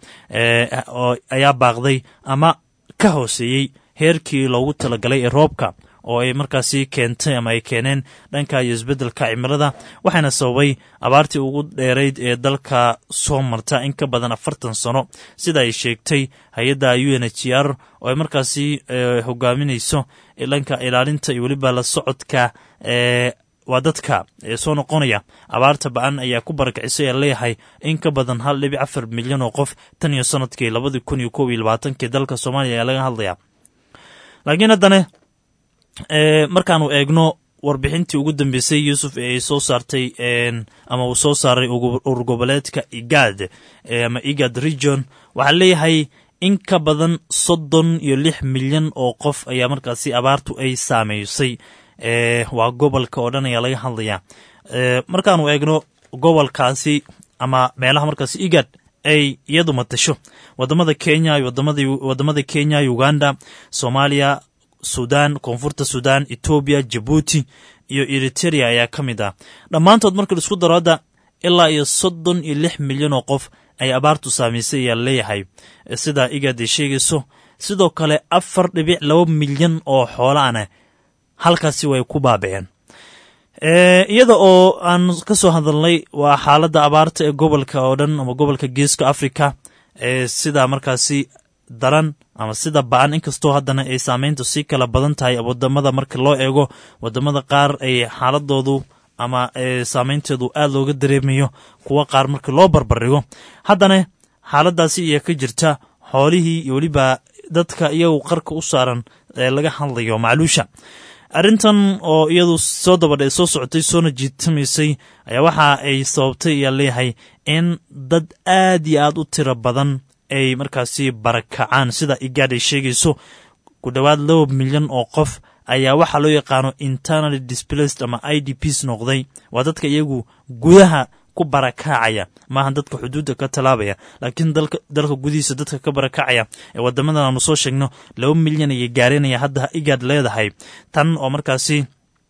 ayaa baaqday ama ka hooseeyey heerkii loogu talagalay ee roobka oo ay markaasi keentay ama ay keeneen dhanka iyo isbeddelka cimilada waxaana sababay abaartii ugu dheerayd ee dalka soo marta in ka badan afartan sano sida ay sheegtay hay-adda u n h r oo ay markaasi hogaaminayso dhanka ilaalinta iyo weliba la socodka waa dadka ee soo noqonaya abaarta ba-an ayaa ku barakicisay ee leeyahay in ka badan hal dhibic afar milyan oo qof tan iyo sanadkii labadii kun iyo kob iyo labaatankii dalka soomaaliya ayaa laga hadlaya laakiin haddana markaanu eegno warbixintii ugu dambeysay yuusuf ee ay soo saartay ama uu soo saaray urur goboleedka igad ama igad region waxaa leeyahay in ka badan soddon iyo lix milyan oo qof ayaa markaasi abaartu ay saameysay waa gobolka oo dhan ayaa laga hadlayaa markaanu eegno gobolkaasi ama meelaha markaasi igad ay iyadu matasho wadamada kenya wadamada kenya uganda soomaaliya sudan koonfurta sudan etoobiya jabuuti iyo eriteria ayaa ka mid ah dhammaantood marka laisku daro hadda ilaa iyo soddon iyo lix milyan oo qof ay abaartu saamaysay ayaa leeyahay sida igad ay sheegayso sidoo kale afar dhibic laba milyan oo xoolaana halkaasi way ku baaba'een iyada oo aan ka soo hadalnay waa xaaladda abaarta ee gobolka oo dhan ama gobolka geeska africa ee sida markaasi daran ama sida ba-an inkastoo haddana ay saameyntu sii kala badan tahay wadamada marka loo eego wadamada qaar ay xaaladoodu ama saameynteedu aada looga dareemayo kuwo qaar marka loo barbardhigo haddana xaaladaasi ayaa ka jirta xoolihii iyo weliba dadka iyagu qarka u saaran ee laga hadlayo macluusha arrintan oo iyadu soo dabadha soo socotay soona jiitamaysay ayaa waxa ay sababtay ayaa leeyahay in dad aad iyo aad u tiro badan ay markaasi barakacaan sida igaad ay sheegayso ku dhowaad laba milyan oo qof ayaa waxaa loo yaqaano internaly displaced ama i d ps noqday waa dadka iyagu gudaha ku barakacaya maaha dadka xuduudda ka tallaabaya laakiin dalka gudihiisa dadka ka barakacaya ee wadamadan aanu soo sheegno laba milyan ayay gaarinaya hadda igaad leedahay tan oo markaasi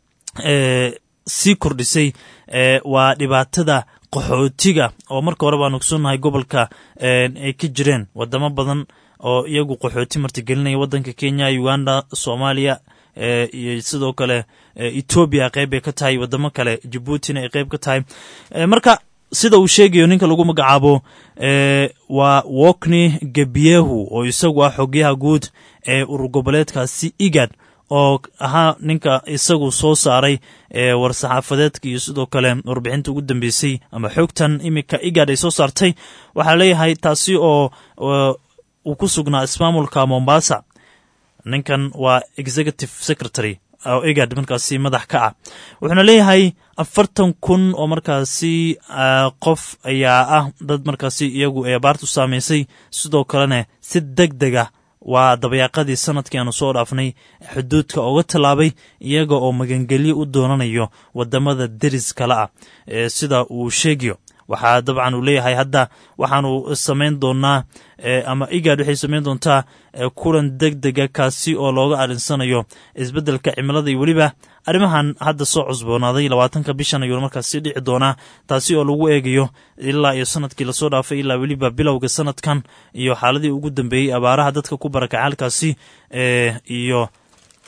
sii kordhisay waa dhibaatada qaxootiga oo marka hore baanu ogsoonnahay gobolka ay ka jireen wadamo badan oo iyagu qaxooti martigelinaya waddanka kenya uganda soomaaliya iyo sidoo kale etoobiya qeyb ay ka tahay wadamo kale jabuutina ay qeyb ka tahay marka sida uu sheegayo ninka lagu magacaabo waa wokni gebiehu oo isagu ah xogyaha guud ee urur goboleedkaasi igad oo ahaa ninka isagu soo saaray war-saxaafadeedka iyo sidoo kale warbixinta ugu dambeysay ama xogtan iminka igad ay soo saartay waxaa leeyahay taasi oo uu ku sugnaa ismaamulka mombasa ninkan waa executive secretary oo igad markaasi madax ka ah wuxuuna leeyahay afartan kun oo markaasi qof ayaa ah dad markaasi iyagu ee abaartu saamaysay sidoo kalena si deg deg ah waa dabayaaqadii sanadkii aanu soo dhaafnay xuduudka oga tallaabay iyaga oo magangelyo u doonanayo wadamada deris kale ah sida uu sheegayo waxaa dabcan uu leeyahay hadda waxaanu samayn doonaa ama igad waxay samayn doontaa kulan deg dega kaasi oo looga arinsanayo isbeddelka cimilada iyo weliba arrimahan hadda soo cusboonaaday labaatanka bishan ayuuna markaas sii dhici doonaa taasi oo lagu eegayo ilaa iyo sanadkii lasoo dhaafay ilaa weliba bilowga sanadkan iyo xaaladii ugu dambeeyey abaaraha dadka ku barakacay halkaasi iyo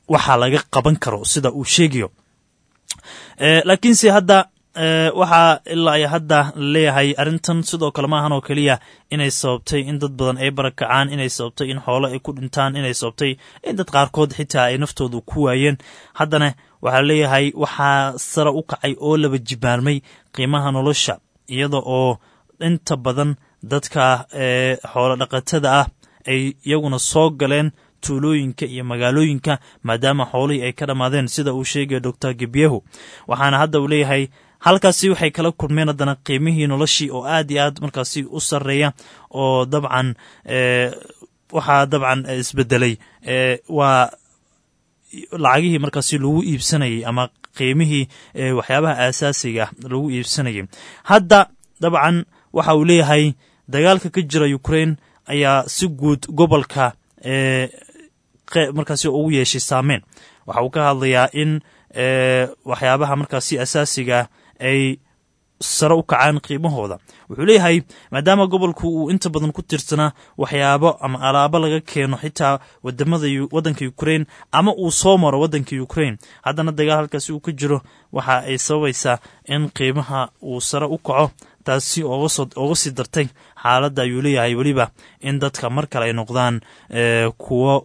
waxaa laga qaban karo sida uu sheegayo laakiinse hadda waxaa ilaa iyo hadda laleeyahay arrintan sidoo kale maahan oo keliya inay sababtay in dad badan ay barakacaan inay sababtay in xoolo ay ku dhintaan inay sababtay in dad qaarkood xitaa ay naftooda ku waayeen haddana waxaa leeyahay waxaa sare u kacay oo laba jibaarmay qiimaha nolosha iyada oo inta badan dadka xoolo dhaqatada ah ay iyaguna soo galeen tuulooyinka iyo magaalooyinka maadaama xoolihii ay ka dhammaadeen sida uu sheegaya doctor gebyehu waxaana hadda uu leeyahay halkaasi waxay kala kulmeen haddana qiimihii noloshii oo aad iyo aad markaasi u sarreeya oo dabcan waxaa dabcan isbedelay waa lacagihii markaasi lagu iibsanayay ama qiimihii waxyaabaha aasaasiga ah lagu iibsanayay hadda dabcan waxa uu leeyahay dagaalka ka jira ukraine ayaa si guud gobolka markaasi ugu yeeshay saameyn waxa uu ka hadlayaa in waxyaabaha markaasi asaasiga ay sare u kacaan qiimahooda wuxuu leeyahay maadaama gobolku uu inta badan ku tirsanaa waxyaabo ama alaabo laga keeno xitaa wadamada waddanka ukraine ama uu soo maro waddanka ukraine haddana dagaal halkaasi uu ka jiro waxa ay sababaysaa in qiimaha uu sare u kaco taasi oga sii dartay xaaladda ayuu leeyahay weliba in dadka mar kale ay noqdaan kuwo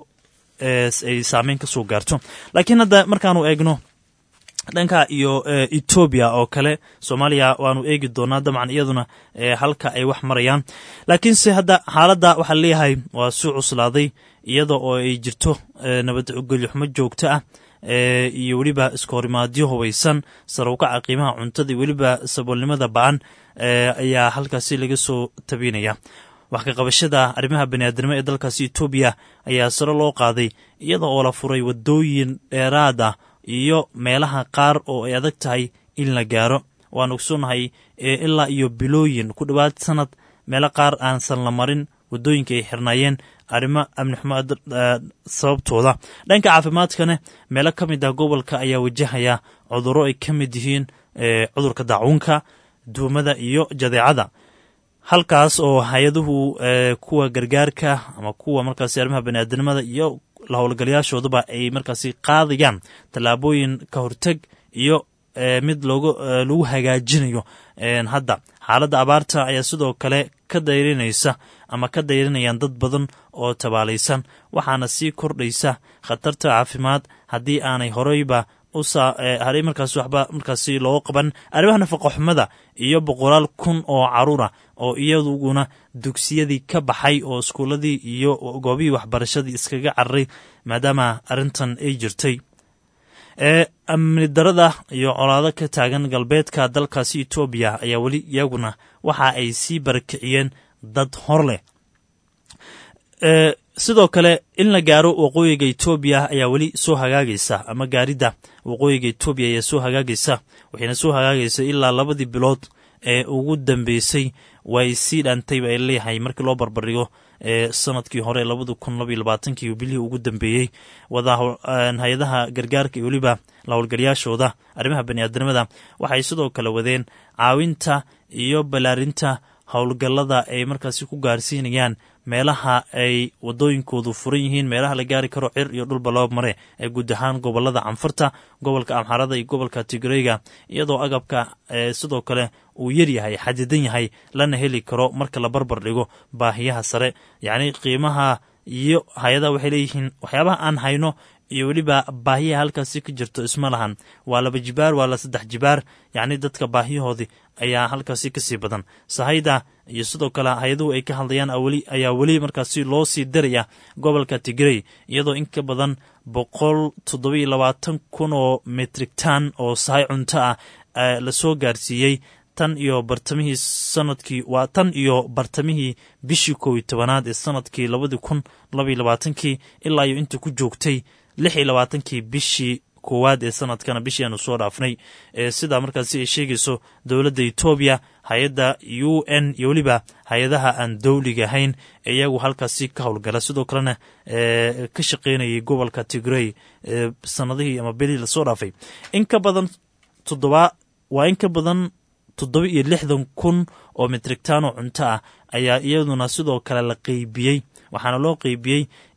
ay saameyn ka soo gaarto laakiin hadda markaanu eegno dhanka iyo etoobiya oo kale soomaaliya waanu eegi doonaa dabcan iyaduna halka ay wax marayaan laakiinse hadda xaaladda waxaa leeyahay waa suu cuslaaday iyada oo ay jirto nabadgelyoxumo joogto ah iyo weliba iskahorimaadyo hubaysan sarowkaca qiimaha cuntada iyo weliba saboolnimada ba-an ayaa halkaasi laga soo tabinaya wax ka qabashada arrimaha baniaadnimo ee dalkaasi etoobiya ayaa sare loo qaaday iyada oo la furay wadooyin dheeraad ah iyo meelaha qaar oo ay adag tahay in la gaaro waan ogsoonnahay ilaa iyo bilooyin ku dhowaad sanad meelo qaar aansan la marin wadooyinka ay xirnaayeen arrimo amni xumo sababtooda dhanka caafimaadkana meelo ka mid ah gobolka ayaa wajahaya cudurro ay ka mid yihiin cudurka daacuunka duumada iyo jadeecada halkaas oo hay-aduhu kuwa gargaarka ama kuwa markaasi arrimaha baniaadamada iyo la howlgalayaashooduba ay markaasi qaadayaan tallaabooyin ka horteg iyo mid lagu hagaajinayo hadda xaaladda abaarta ayaa sidoo kale ka dayrinaysa ama ka dayrinayaan dad badan oo tabaalaysan waxaana sii kordhaysa khatarta caafimaad haddii aanay horeyba usaharay markaas waxba markaasi loo qaban arrimaha nafaqoxumada iyo boqolaal kun oo caruura oo iyaduguna dugsiyadii ka baxay oo iskuuladii iyo goobihii waxbarashadii iskaga cararay maadaama arrintan ay jirtay amni darada iyo colaado ka taagan galbeedka dalkaasi etoobiya ayaa weli iyaguna waxa ay sii barakiciyeen dad hor leh sidoo kale in la gaaro waqooyiga etoobiya ayaa weli soo hagaagaysa ama gaaridda waqooyiga etoobiya ayaa soo hagaagaysa waxayna soo hagaagaysa ilaa labadii bilood ee ugu dambeysay way sii dhaantayba ay leeyahay markii loo barbardhigo sanadkii hore labada kun labaiyo labaatankii bilihii ugu dambeeyey wada hay-adaha gargaarka iyo weliba la howlgalayaashooda arrimaha baniaadamada waxay sidoo kale wadeen caawinta iyo ballaarinta howlgallada ay markaasi ku gaarsiinayaan meelaha ay wadooyinkoodu furan yihiin meelaha la gaari karo cir iyo dhulba loo mare ee guud ahaan gobolada canfarta gobolka amxarada iyo gobolka tigreyga iyadoo agabka sidoo kale uu yaryahay xadidan yahay lana heli karo marka la barbar dhigo baahiyaha sare yacni qiimaha iyo hay-adaha waxay leeyihiin waxyaabaha aan hayno iyo weliba baahiyaha halkaasi ka jirto isma lahan waa laba jibaar waa la saddex jibaar yacni dadka baahiyahoodii ayaa halkaasi kasii badan sahayda iyo sidoo kale hay-aduhu ay ka hadlayaan ayaa weli markaasi loo sii daraya gobolka tigrey iyadoo in ka badan boqol toddobiyo labaatan kun oo metrictan oo sahay cunto ah lasoo gaarsiiyey tan iyo bartamihii sanadkii waa tan iyo bartamihii bishii kow iyo tobanaad ee sanadkii labadii kun labaiyo labaatankii ilaa iyo inta ku joogtay lix iyo labaatankii bishii koowaad ee sanadkana bishii aanu soo dhaafnay sidaa markaasi ay sheegayso dowladda etoobiya hay-adda u n iyo weliba hay-adaha aan dowliga ahayn ee iyagu halkaasi ka howlgala sidoo kalena ka shaqeynayay gobolka tigrey sanadihii ama belihii lasoo dhaafay in ka badan toddoba waa in ka badan toddoba iyo lixdan kun oo metrictano cunto ah ayaa iyaduna sidoo kale la qeybiyey waxaana loo qeybiyey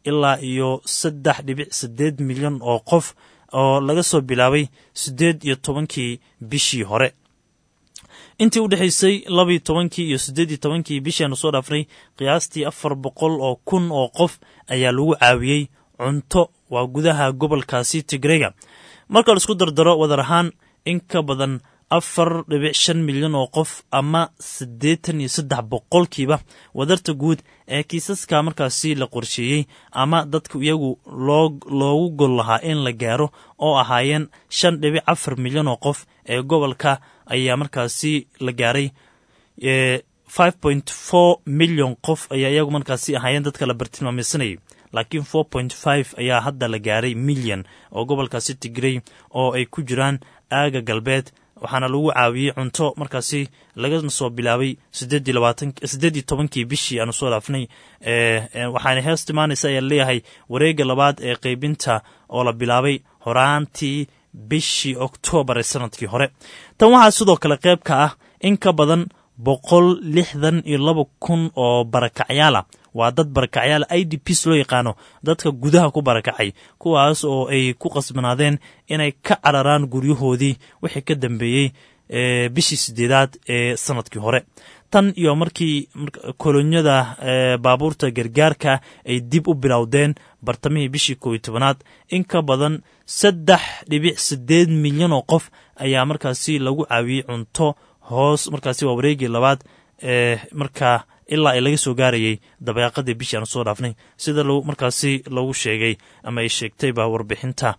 ilaa iyo saddex dhibic siddeed milyan oo qof oo laga soo bilaabay siddeed iyo tobankii bishii hore intii u dhexaysay labaiyo tobankii iyo siddeed iyo tobankii bishii aanu soo dhaafnay qiyaastii afar boqol oo kun oo qof ayaa lagu caawiyey cunto waa gudaha gobolkaasi tigrega marka la isku dardaro wadar ahaan in ka badan afar dhibic shan milyan oo qof ama siddeetan iyo saddex boqolkiiba wadarta guud ee kiisaska markaasi la qorsheeyey ama dadka iyagu loogu gol lahaa in la gaaro oo ahaayeen shan dhibic afar milyan oo qof ee gobolka ayaa markaasi la gaaray five point four milyan qof ayaa iyagu markaasi ahaayeen dadka la bartilmaameysanayay laakiin four point five ayaa hadda la gaaray milyan oo gobolkaasi tigrey oo ay ku jiraan aaga galbeed waxaana lagu caawiyey cunto markaasi laga soo bilaabay siddeed iyo tobankii bishii aanu soo dhaafnay waxaana hees timaanaysa ayaa leeyahay wareegga labaad ee qeybinta oo la bilaabay horaantii bishii oktoobar ee sanadkii hore tan waxaa sidoo kale qayb ka ah in ka badan boqol lixdan iyo laba kun oo barakacyaala waa dad barakacyaal i d ps loo yaqaano dadka gudaha ku barakacay kuwaas oo ay ku qasbanaadeen inay ka cararaan guryahoodii wixii ka dambeeyey bishii sideedaad ee sanadkii hore tan iyo markii kolonyada baabuurta gargaarka ay dib u bilowdeen bartamihii bishii kooiyo tobanaad in ka badan saddex dhibic sideed milyan oo qof ayaa markaasi lagu caawiyey cunto hoos markaasi waa wareegii labaad ee markaa ilaa ay laga soo gaarayay dabeeqadii bishii aanu soo dhaafnay sida markaasi lagu sheegay ama ay sheegtayba warbixinta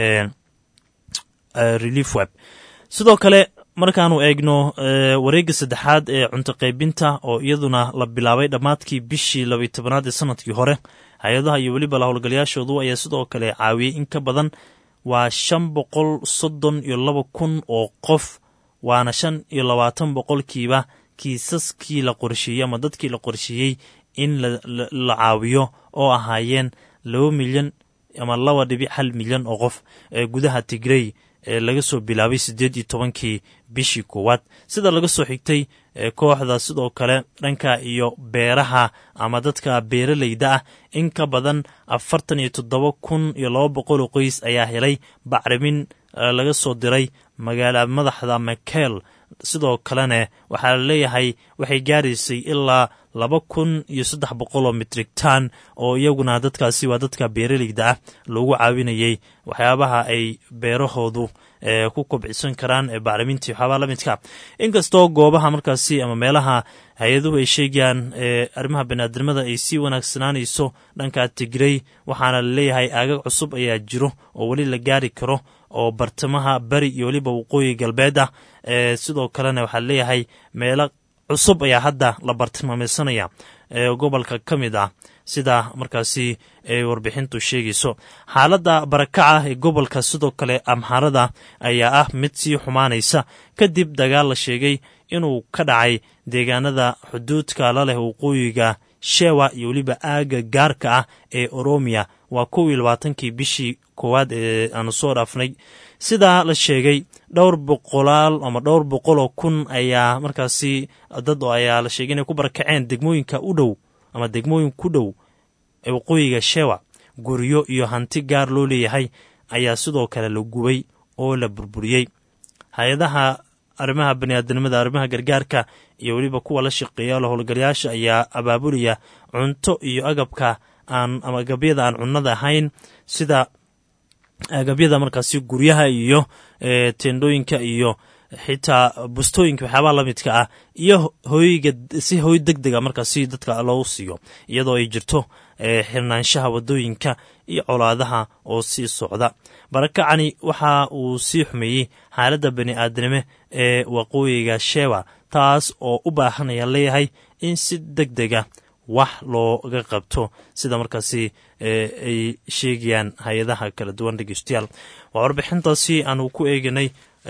relief web sidoo kale markaanu eegno wareegga saddexaad ee cunto qaybinta oo iyaduna la bilaabay dhammaadkii bishii labaiy tobanaad ee sanadkii hore hay-adaha iyo weliba la howlgalayaashoodu ayaa sidoo kale caawiyey in ka badan waa shan boqol soddon iyo laba kun oo qof waana shan iyo labaatan boqolkiiba kiisaskii la qorsheeyey ama dadkii la qorsheeyey in la caawiyo oo ahaayeen laba milyan ama laba dhibic hal milyan oo qof ee gudaha tigrey ee laga soo bilaabay siddeed iyo tobankii bishii koowaad sida laga soo xigtay kooxda sidoo kale dhanka iyo beeraha ama dadka beeralayda ah in ka badan afartan iyo toddoba kun iyo laba boqol oo qoys ayaa helay bacrimin laga soo diray magaala madaxda makel sidoo kalena waxaa la leeyahay waxay gaaraysay ilaa laba kun iyo saddex boqol oo mitrigtan oo iyaguna dadkaasi waa dadka beeralayda ah loogu caawinayay waxyaabaha ay beerahoodu ku kobcisan karaan ee bacrimintii waxyaabaha la midka inkastoo goobaha markaasi ama meelaha hay-aduhu ay sheegayaan arrimaha baniaadamada ay sii wanaagsanaanayso dhanka tigrey waxaana la leeyahay aagag cusub ayaa jiro oo weli la gaari karo oo bartamaha beri iyo weliba waqooyi galbeed ah sidoo kalena waxaa leeyahay meelo cusub ayaa hadda la bartilmaameysanaya ee gobolka ka mid ah sida markaasi ay warbixintu sheegayso xaaladda barakaca ee gobolka sidoo kale amxaarada ayaa ah mid sii xumaanaysa kadib dagaal la sheegay inuu ka dhacay deegaanada xuduudka la leh waqooyiga shewa iyo weliba aaga gaarka ah ee oromiya waa kow iyo labaatankii bishii koowaad ee aanu soo dhaafnay sidaa la sheegay dhowr boqolaal ama dhowr boqoloo kun ayaa markaasi dad ayaa la sheegay inay ku barakaceen degmooyinka u dhow ama degmooyin ku dhow ee waqooyiga shewa guryo iyo hanti gaar loo leeyahay ayaa sidoo kale la gubay oo la burburiyey hay-adaha arrimaha baniaadanimada arrimaha gargaarka iyo weliba kuwa la shaqeeya la howlgalayaasha ayaa abaabulaya cunto iyo agabka aan ama agabyada aan cunnada ahayn sida agabyada markaasi guryaha iyo tendhooyinka iyo xitaa bustooyinka waxyaabaha la midka ah iyo hooyga si hooy deg dega markaasi dadka loogu siiyo iyadoo ay jirto xirnaanshaha wadooyinka iyo colaadaha oo sii socda barakacani waxa uu sii xumeeyey xaaladda bani aadanime ee waqooyiga shewa taas oo u baahanaya leeyahay in si deg dega wax looga qabto sida markaasi ay sheegayaan hay-adaha kala duwan dhegeystayaal waa warbixintaasi aanu ku eeganay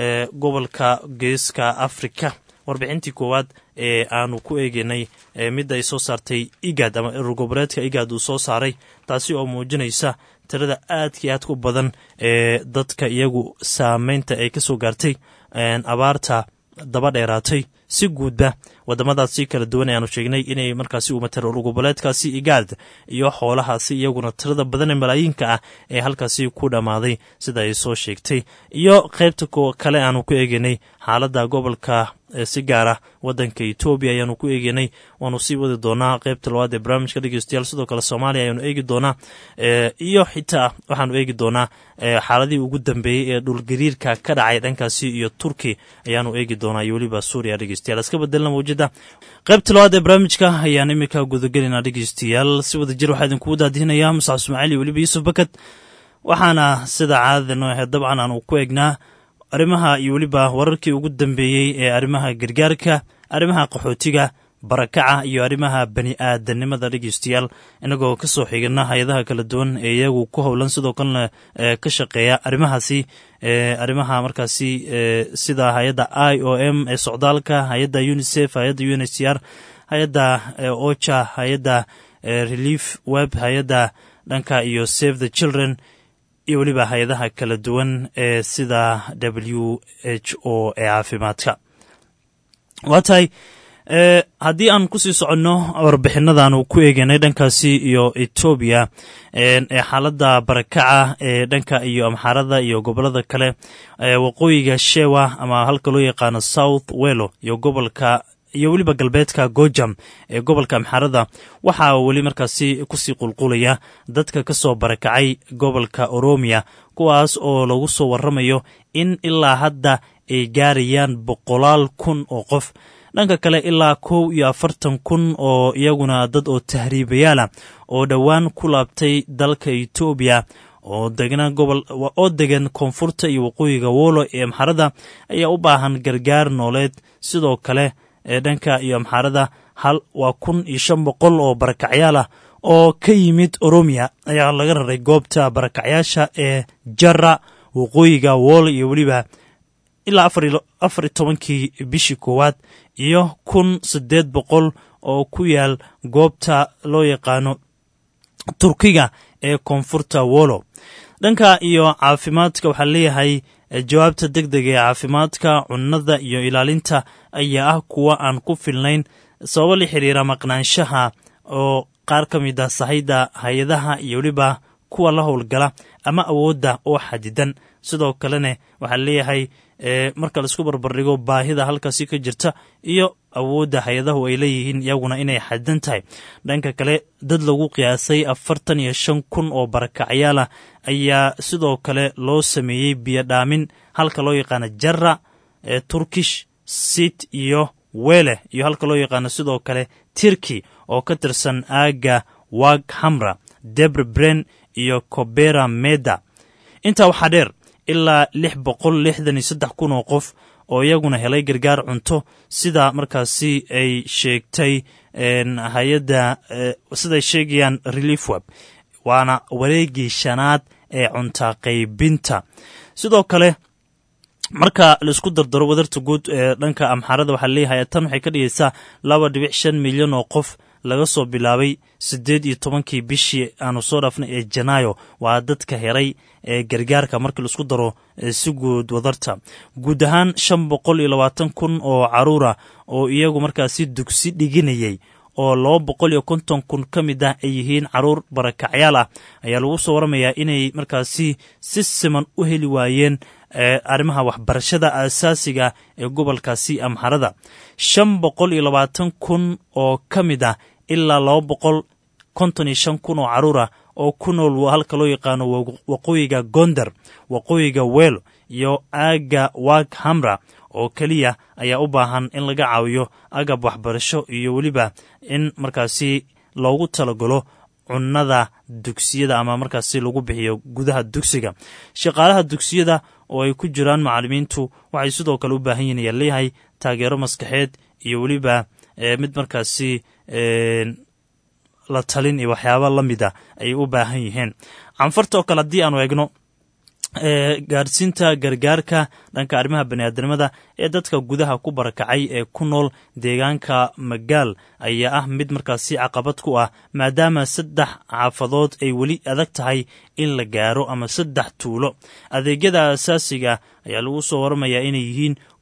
gobolka geeska africa warbixintii koowaad ee aanu ku eeganay midda ay soo saartay igad ama erogoboleedka igad uu soo saaray taasi oo muujinaysa tirada aadka iyo aadka u badan ee dadka iyagu saameynta ay ka soo gaartay abaarta daba dheeraatay si guudba wadamadaasi kala duwan ayaanu sheegnay inay markaasi umatay urur goboleedkaasi igaad iyo xoolahaasi iyaguna tirada badan ee malaayiinka ah ee halkaasi ku dhammaaday sida ay soo sheegtay iyo qaybta kale aanu ku eeganay xaaladda gobolka si gaara wadanka etoobiya ayaanu ku eeganay waanu sii wadi doonaa qaybta labaad ee barnaamijka dhegeystayaal sidoo kale soomaaliya ayaanu eegi doonaa iyo xitaa waxaanu eegi doonaa xaaladihii ugu dambeeyey ee dhulgariirka ka dhacay dhankaasi iyo turki ayaanu eegi doonaa iyo weliba suuriya dhegeystayaal iska bedelna mawjada qaybta labaad ee barnaamijka ayaan iminka gudagelinaa dhegeystayaal si wada jir waxaa idinkugu daadihinayaa musax ismaaciil iyo weliba yuusuf bakad waxaana sida caadada noo ahayd dabcan aanu ku eegnaa arrimaha iyo weliba wararkii ugu dambeeyey ee arrimaha gargaarka arrimaha qaxootiga barakaca iyo arrimaha bani aadanimada dhegeystayaal inagoo ka soo xigana hay-adaha kala duwan ee iyagu ku howlan sidoo kalena ka shaqeeya arrimahaasi arrimaha markaasi sida hay-adda i o m ee socdaalka hay-adda unisef hay-adda u n h c r hay-adda ocha hay-adda relief web hay-adda dhanka iyo save the children iyo weliba hay-adaha kala duwan ee sida w h o ee caafimaadka waa tahay haddii aan kusii soconno warbixinadaanu ku eeganay dhankaasi iyo etoobiya ee xaaladda barakaca ee dhanka iyo amxaarada iyo gobolada kale waqooyiga shewa ama halka loo yaqaano south welo iyo gobolka iyo weliba galbeedka gojam ee gobolka amxaarada waxaa weli markaasi kusii qulqulaya dadka ka soo barakacay gobolka oromiya kuwaas oo lagu soo waramayo in ilaa hadda ay gaarayaan boqolaal kun oo qof dhanka kale ilaa kow iyo afartan kun oo iyaguna dad oo tahriibayaala oo dhowaan ku laabtay dalka etoobiya oo degna gobol oo degan koonfurta iyo waqooyiga wolo ee amxarada ayaa u baahan gargaar nooleed sidoo kale ee dhanka iyo amxaarada hal waa kun iyo shan boqol oo barakacyaal ah oo ka yimid oromiya ayaa laga raray goobta barakacyaasha ee jara waqooyiga wolo iyo weliba ilaa afar iyo tobankii bishii koowaad iyo kun siddeed boqol oo ku yaal goobta loo yaqaano turkiga ee koonfurta wolo dhanka iyo caafimaadka waxaa leeyahay jawaabta deg dega ee caafimaadka cunnada iyo ilaalinta ayaa ah kuwa aan ku filnayn sababo la xiriira maqnaanshaha oo qaar ka mid ah sahayda hay-adaha iyo weliba kuwa la howlgala ama awoodda oo xadidan sidoo kalena waxaa leeyahay marka laisku barbardhigo baahida halkaasi ka jirta iyo awoodda hay-adahu ay leeyihiin iyaguna inay xadidan tahay dhanka kale dad lagu qiyaasay afartan iyo shan kun oo barakacyaal ah ayaa sidoo kale loo sameeyey biyodhaamin halka loo yaqaano jara turkish sit iyo wele iyo halka loo yaqaano sidoo kale tirki oo ka tirsan aaga wag hamra debre bren iyo cobera meda intaa waxaa dheer ilaa lix boqol lixdan iyo saddex kun oo qof oo iyaguna helay gargaar cunto sida markaasi ay sheegtay hay-adda siday sheegayaan relief web waana wareegii shanaad ee cunta qaybinta sidoo kale marka laisku dardaro wadarta guud ee dhanka amxaarada waxaa leeyahay tan waxay ka dhigaysaa laba dhibic shan milyan oo qof laga soo bilaabay siddeed iyo tobankii bishii aanu soo dhaafnay ee janaayo waa dadka heray ee gargaarka markii laisku daro si guud wadarta guud ahaan shan boqol iyo labaatan kun oo caruura oo iyagu markaasi dugsi dhiginayay oo laba boqol iyo konton kun ka mid ah ay yihiin caruur barakacyaal ah ayaa lagu soo waramayaa inay markaasi si siman u heli waayeen arrimaha waxbarashada aasaasiga ee gobolkaasi amxarada shan boqol iyo labaatan kun oo ka mid ah ilaa laba boqol konton iyo shan kun oo caruur ah oo ku nool halka loo yaqaano waqooyiga gonder waqooyiga welo iyo aaga wag hamra oo keliya ayaa u baahan in laga caawiyo agab waxbarasho iyo weliba in markaasi loogu talagalo cunnada dugsiyada ama markaasi lagu bixiyo gudaha dugsiga shaqaalaha dugsiyada oo ay ku jiraan macallimiintu waxay sidoo kale u baahan yihin ayaa leeyahay taageero maskaxeed iyo weliba mid markaasi la talin iyo waxyaaba la mid a ayay u baahan yihiin canfarta oo kale haddii aanu eegno gaadhsiinta gargaarka dhanka arrimaha baniaadamada ee dadka gudaha ku barakacay ee ku nool deegaanka magaal ayaa ah mid markaasi caqabad ku ah maadaama saddex xaafadood ay weli adag tahay in la gaaro ama saddex tuulo adeegyada asaasiga ayaa lagu soo waramayaa inay yihiin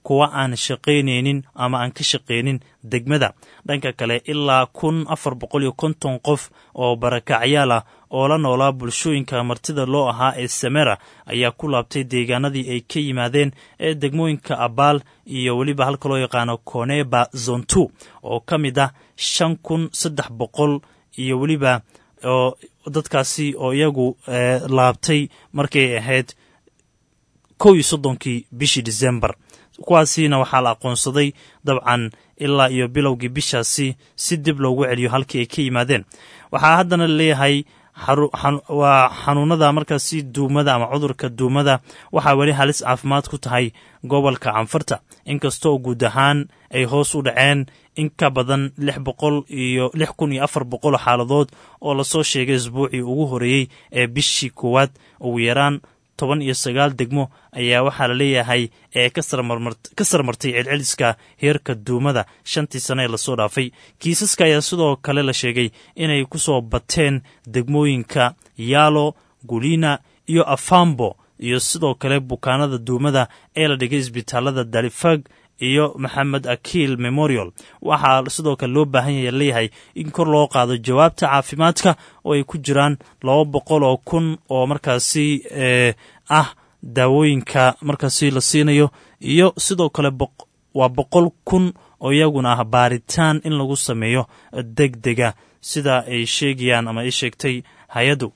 kuwa aan shaqaynaynin ama aan ka shaqaynin degmada dhanka kale ilaa kun afar boqol iyo konton qof oo barakacyaal ah oo la noolaa bulshooyinka martida loo ahaa ee samera ayaa ku laabtay deegaanadii ay ka yimaadeen ee degmooyinka abaal iyo weliba halka loo yaqaano koneba zontu oo ka mid ah shan kun saddex boqol iyo weliba oo dadkaasi oo iyagu laabtay markay ahayd kow iyo soddonkii bishii december kuwaasiina waxaa la aqoonsaday dabcan ilaa iyo bilowgii bishaasi si dib loogu celiyo halkii ay ka yimaadeen waxaa haddana laleeyahay waa xanuunada markaasi duumada ama cudurka duumada waxaa weli halis caafimaad ku tahay gobolka canfarta inkastoo guud ahaan ay hoos u dhaceen in ka badan lix boqol iyo lix kun iyo afar boqol xaaladood oo lasoo sheegay isbuucii ugu horeeyey ee bishii koowaad ugu yaraan toban iyo sagaal degmo ayaa waxaa la leeyahay ee ka sarmartay celceliska heerka duumada shantii sane ee lasoo dhaafay kiisaska ayaa sidoo kale la sheegay inay ku soo bateen degmooyinka yaalo gulina iyo afambo iyo sidoo kale bukaanada duumada ee la dhigay isbitaalada dalifag iyo maxamed akiil memorial waxaa sidoo kale loo baahan yaya leeyahay in kor loo qaado jawaabta caafimaadka oo ay ku jiraan laba boqol oo kun oo markaasi ah daawooyinka markaasi la siinayo iyo sidoo kale waa boqol kun oo iyaguna ah baaritaan in lagu sameeyo deg dega sida ay sheegayaan ama ay sheegtay hay-addu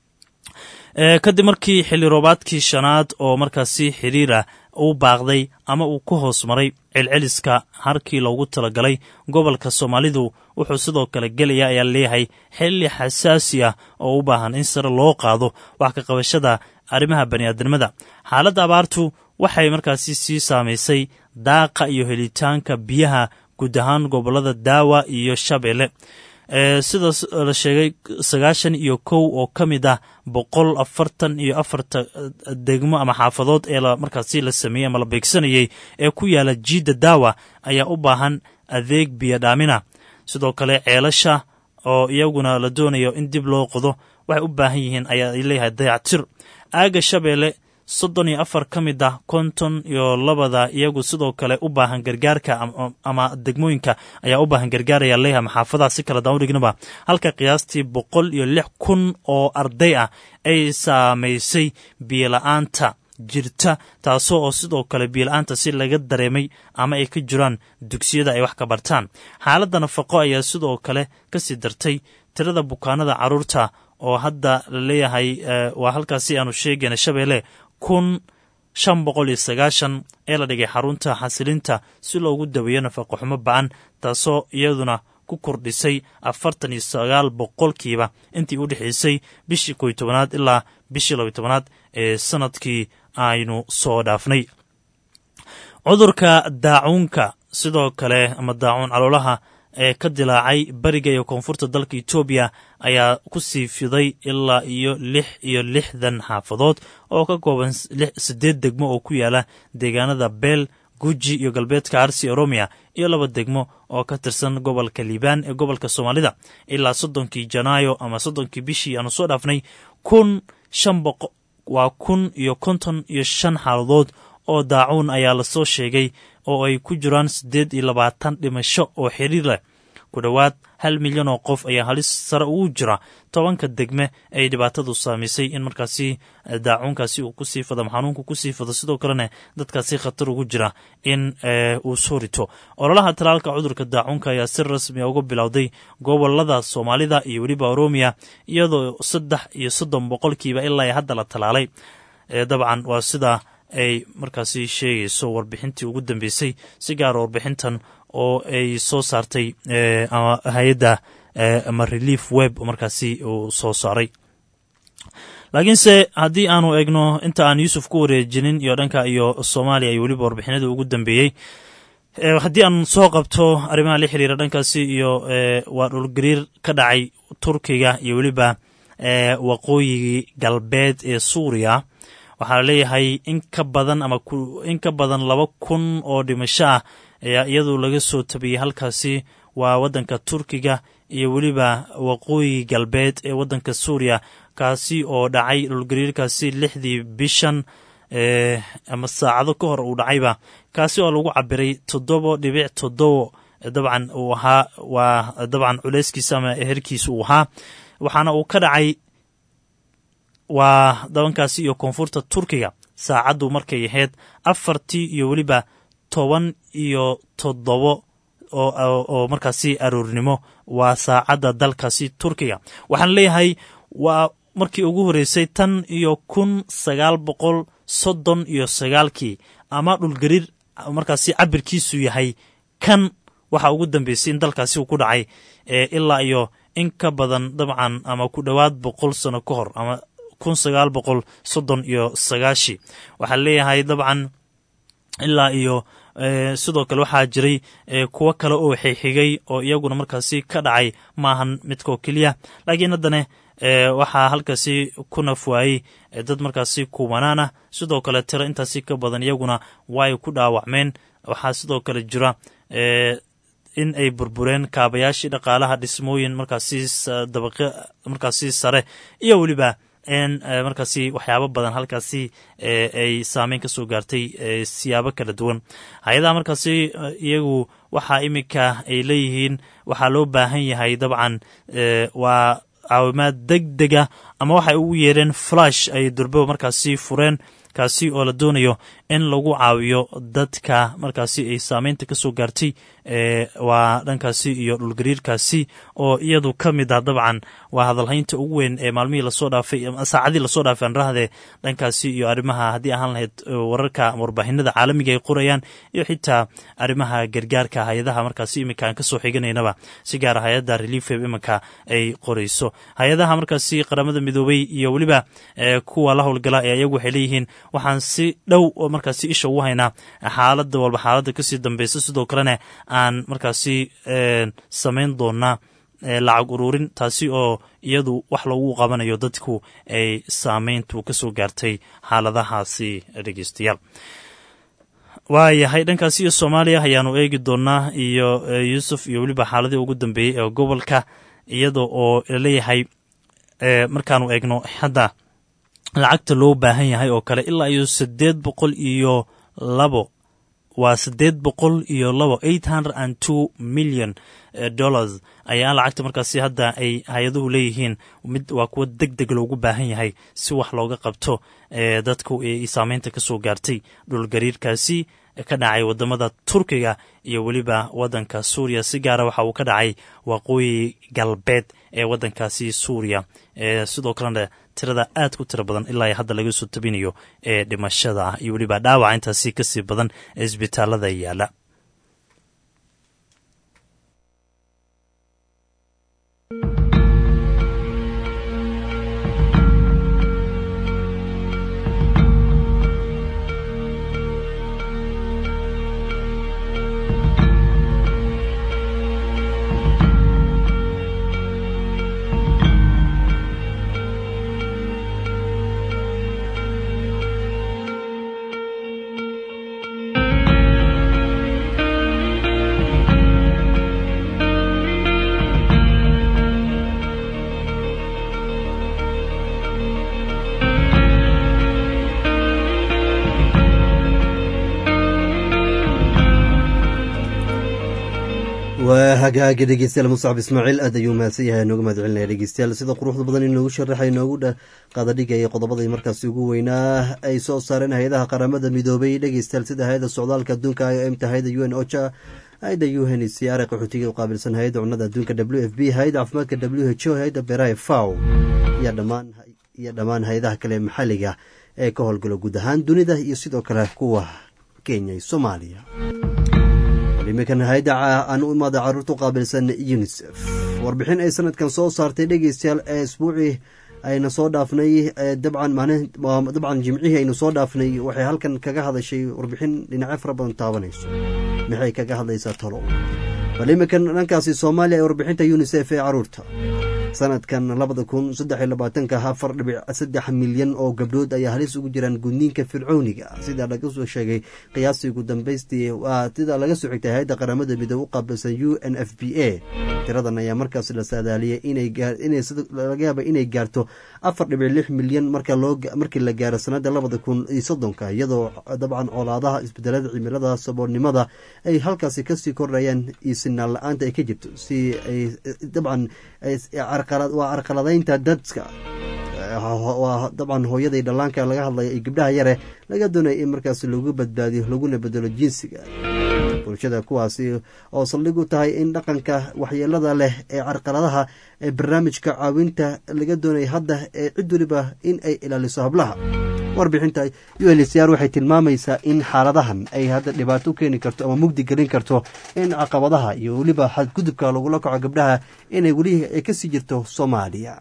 kadib markii xilli roobaadkii shanaad oo markaasi xiriirah uu baaqday ama uu ku hoos maray celceliska harkii loogu talagalay gobolka soomaalidu wuxuu sidoo kale gelaya ayaa leeyahay xilli xasaasi ah oo u baahan in sare loo qaado wax ka qabashada arrimaha bani'aadnimada xaaladda abaartu waxay markaasi sii saamaysay daaqa iyo helitaanka biyaha guud ahaan gobollada daawa iyo shabeelle sida la sheegay sagaashan iyo kow oo ka mid ah boqol afartan iyo afarta degmo ama xaafadood ee markaasi la sameeyey ama la beegsanayey ee ku yaala jiidda daawa ayaa u baahan adeeg biyo dhaamina sidoo kale ceelasha oo iyaguna la doonayo in dib loo qodo waxay u baahan yihiin ayaa leeyahay dayactir aaga shabeelle soddon iyo afar ka mid ah konton iyo labada iyagu sidoo kale u baahan gargaarka ama degmooyinka ayaa u baahan gargaar ayaa leeyahay maxaafadaha si kale daan u dhignaba halka qiyaastii boqol iyo lix kun oo arday ah ay saamaysay biyola-aanta jirta taasoo oo sidoo kale biyola-aanta si laga dareemay ama ay ka jiraan dugsiyada ay wax ka bartaan xaaladda nafaqo ayaa sidoo kale kasii dartay tirada bukaanada carruurta oo hadda la leeyahay waa halkaasi aanu sheegayna shabeelle kun shan boqol iyo sagaashan ee la dhigay xarunta xasilinta si loogu daweeyo nafaqo xumo ba-an taasoo iyaduna ku kordhisay afartan iyo sagaal boqolkiiba intii u dhexaysay bishii koy tobanaad ilaa bishii labiy tobanaad ee sanadkii aynu soo dhaafnay cudurka daacuunka sidoo kale ama daacuun caloolaha ee ka dilaacay bariga iyo koonfurta dalka etoobiya ayaa ku sii fiday ilaa iyo lix iyo lixdan xaafadood oo ka kooban siddeed degmo oo ku yaala deegaanada beel guji iyo galbeedka arsi oromiya iyo laba degmo oo ka tirsan gobolka liibaan ee gobolka soomaalida ilaa soddonkii janaayo ama soddonkii bishii aanu soo dhaafnay kun shan boqo waa kun iyo konton iyo shan xaaladood oo daacuun ayaa lasoo sheegay oo ay ku jiraan siddeed iyo labaatan dhimasho oo xiriir leh ku dhowaad hal milyan oo qof ayaa halis sare ugu jira tobanka degme ay dhibaatadu saamaysay in markaasi daacuunkaasi uu kusii fado ama xanuunku kusii fado sidoo kalena dadkaasi khatar ugu jira in uu soo rito ololaha talaalka cudurka daacuunka ayaa si rasmi uga bilowday gobolada soomaalida iyo weliba oromiya iyadoo saddex iyo soddon boqolkiiba ilaa hadda la talaalay dabcan waa sida ay markaasi sheegayso warbixintii ugu dambeysay si gaara warbixintan oo ay soo saartay ama hay-adda ama relief web markaasi uu soo saaray laakiinse haddii aanu eegno inta aan yuusuf ku wareejinin iyo dhanka iyo soomaaliya iyo weliba warbixinadii ugu dambeeyey haddii aan soo qabto arrimaha la xiriira dhankaasi iyo waa dhulgariir ka dhacay turkiga iyo weliba waqooyigii galbeed ee suuriya waxaa la leeyahay in ka badan ama in ka badan laba kun oo dhimasho ah ayaa iyadu laga soo tabiyey halkaasi waa waddanka turkiga iyo weliba waqooyi galbeed ee waddanka suuriya kaasi oo dhacay dhulgariirkaasi lixdii bishan ama saacado ka hor uu dhacayba kaasi oo lagu cabiray toddoba dhibic toddobo dabcan uu ahaa waa dabcan culeyskiisa ama herkiisa uu ahaa waxaana uu ka dhacay waa dabankaasi iyo koonfurta turkiga saacaddu markay ahayd afartii iyo weliba toban iyo toddobo oo markaasi aroornimo waa saacadda dalkaasi turkiga waxaan leeyahay waa markii ugu horreysay tan iyo kun sagaal boqol soddon iyo sagaalkii ama dhulgariir markaasi cabirkiisu yahay kan waxa ugu dambeysay in dalkaasi uu ku dhacay ilaa iyo in ka badan dabcan ama ku dhowaad boqol sano ka hor ama kun sagaal boqol soddon iyo sagaashii waxaa leeyahay dabcan ilaa iyo sidoo kale waxaa jiray kuwo kale oo xigxigay oo iyaguna markaasi ka dhacay maahan midkoo keliya laakiin haddana waxaa halkaasi ku nafwaayey dad markaasi kubanaan ah sidoo kale tiro intaasi ka badan iyaguna way ku dhaawacmeen waxaa sidoo kale jira in ay burbureen kaabayaashii dhaqaalaha dhismooyin markaasi dabaqyo markaasi sare iyo weliba in markaasi waxyaabo badan halkaasi ay saameyn kasoo gaartay siyaabo kala duwan hay-adaha markaasi iyagu waxaa iminka ay leeyihiin waxaa loo baahan yahay dabcan waa caawimaad deg dega ama waxay ugu yeereen flash ay durbo markaasi fureen kaasi oo la doonayo in lagu caawiyo dadka markaasi ay saameynta ka soo gaartay waa dhankaasi iyo dhulgariirkaasi oo iyadu ka mid ah dabcan waa hadalhaynta ugu weyn ee maalmihii lasoo dhaafay saacadii lasoo dhaafay anrahde dhankaasi iyo arrimaha haddii ahaan lahayd wararka warbaahinada caalamiga ay qorayaan iyo xitaa arrimaha gargaarka hay-adaha markaasi iminka aan kasoo xiganaynaba si gaara hay-adda reliefweb iminka ay qorayso hay-adaha markaasi qaramada midoobay iyo weliba kuwa la howlgala ee iyagu waxay leeyihiin waxaan si dhow markaasi isha ugu haynaa xaalada walba xaaladda kasii dambeysa sidoo kalena aan markaasi samayn doonaa lacag ururin taasi oo iyadu wax lagu qabanayo dadku ay saameyntu kasoo gaartay xaaladahaasi dhegeystayaal waayahay dhankaasi iyo soomaaliya ayaanu eegi doonaa iyo yuusuf iyo weliba xaaladii ugu dambeeyey ee gobolka iyada oo laleeyahay markaanu eegno hadda lacagta loo baahan yahay oo kale ilaa iyo siddeed boqol iyo labo waa siddeed boqol iyo labo eight hundred and two million dollars ayaa lacagta markaasi hadda ay hay-aduhu leeyihiin mid waa kuwa deg deg loogu baahan yahay si wax looga qabto dadku ay saameynta ka soo gaartay dhulgariirkaasi ka dhacay wadamada turkiga iyo weliba wadanka suuriya si gaara waxa uu ka dhacay waqooyi galbeed ee wadankaasi suuriya sidoo kalena tirada aad ku tiro badan ilaa hadda laga soo tabinayo ee dhimashada ah iyo weliba dhaawaca intaasi kasii badan ee isbitaalada yaala waa hagaaga dhegeystayaal muscab ismaaciil aad ayuu mahadsan yahay nooga mahad celinaya dhegeystayaal sida quruxda badan inoogu sharaxay noogu qaadadhigaya qodobadii markaasi ugu weynaa ay soo saareen hay-adaha qaramada midoobay dhegeystayaal sida hay-ada socdaalka adduunka imta hay-ada u n ocha hay-ada u n c r qaxootiga u qaabilsan hay-ada cunnada adduunka w f b hay-ada caafimaadka w h o hay-ada beeraha faw iyo dhammaan hay-adaha kale maxalliga ee ka howlgalo guud ahaan dunida iyo sidoo kale kuwa kenya iyo soomaaliya iminkan hay-ada aan u imaada caruurta u qaabilsan unisef warbixin ay sanadkan soo saartay dhegeystayaal ee isbuucii ayna soo dhaafnay dabcan dabcan jimcihii aynu soo dhaafnay waxay halkan kaga hadashay warbixin dhinacyo fara badan taabanayso maxay kaga hadlaysaa talo bal iminkan dhankaasi soomaaliya ee warbixinta unisef ee caruurta sanadkan labada kun saddex iyo labaatanka afar dhibic saddex milyan oo gabdhood ayaa halis ugu jiraan gudniinka fircooniga sida laga soo sheegay qiyaastii ugu dambeystii waa sida laga soo xigtay hay-adda qaramada midoobe u qaabilsan u n f b a tiradan ayaa markaas la saadaaliyay inlaga yaaba inay gaarto afar dhibic lix milyan markii la gaaro sanada labada kun iyo soddonka iyadoo dabcan colaadaha isbedelada cimilada saboolnimada ay halkaasi kasii kordhayaan iyo sinaan la-aanta ay ka jirto si ay dabcan waa carqaladaynta dadka waa dabcan hooyaday dhallaanka laga hadlaya iyo gabdhaha yare laga doonaya in markaas lagu badbaadiyo laguna bedelo jinsiga bulshada kuwaasi oo saldhig u tahay in dhaqanka waxyeelada leh ee carqaladaha ee barnaamijka caawinta laga doonaya hadda ee cid weliba in ay ilaaliso hablaha warbixinta unhcr waxay tilmaamaysaa in xaaladahan ay hadda dhibaato u keeni karto ama mugdi gelin karto in caqabadaha iyo weliba xadgudubka lagula kaco gabdhaha inay weli ay kasii jirto soomaaliya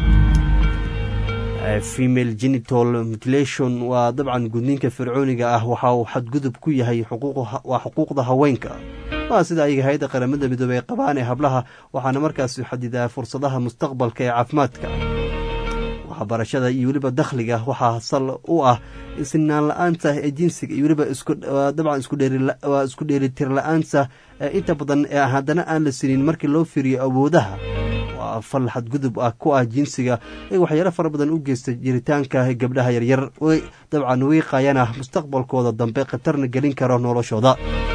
female genital mutilation waa dabcan gudniinka fircooniga ah waxa uu xadgudub ku yahay waa xuquuqda haweenka waa sida ayaga hay-adda qaramada midoobey ay qabaan ee hablaha waxaana markaas xadidaa fursadaha mustaqbalka ee caafimaadka waxbarashada iyo weliba dakhliga waxaa sal u ah sinaan la-aanta ee jinsiga iyo weliba dabcan waa isku dheelitir la-aanta inta badan ee haddana aan la sinin markii loo fiiriyo awoodaha waa fal xadgudub ah ku ah jinsiga ee waxyaalo fara badan u geysta jiritaanka gabdhaha yaryar dabcan wiiqayana mustaqbalkooda dambe khatarna gelin karo noloshooda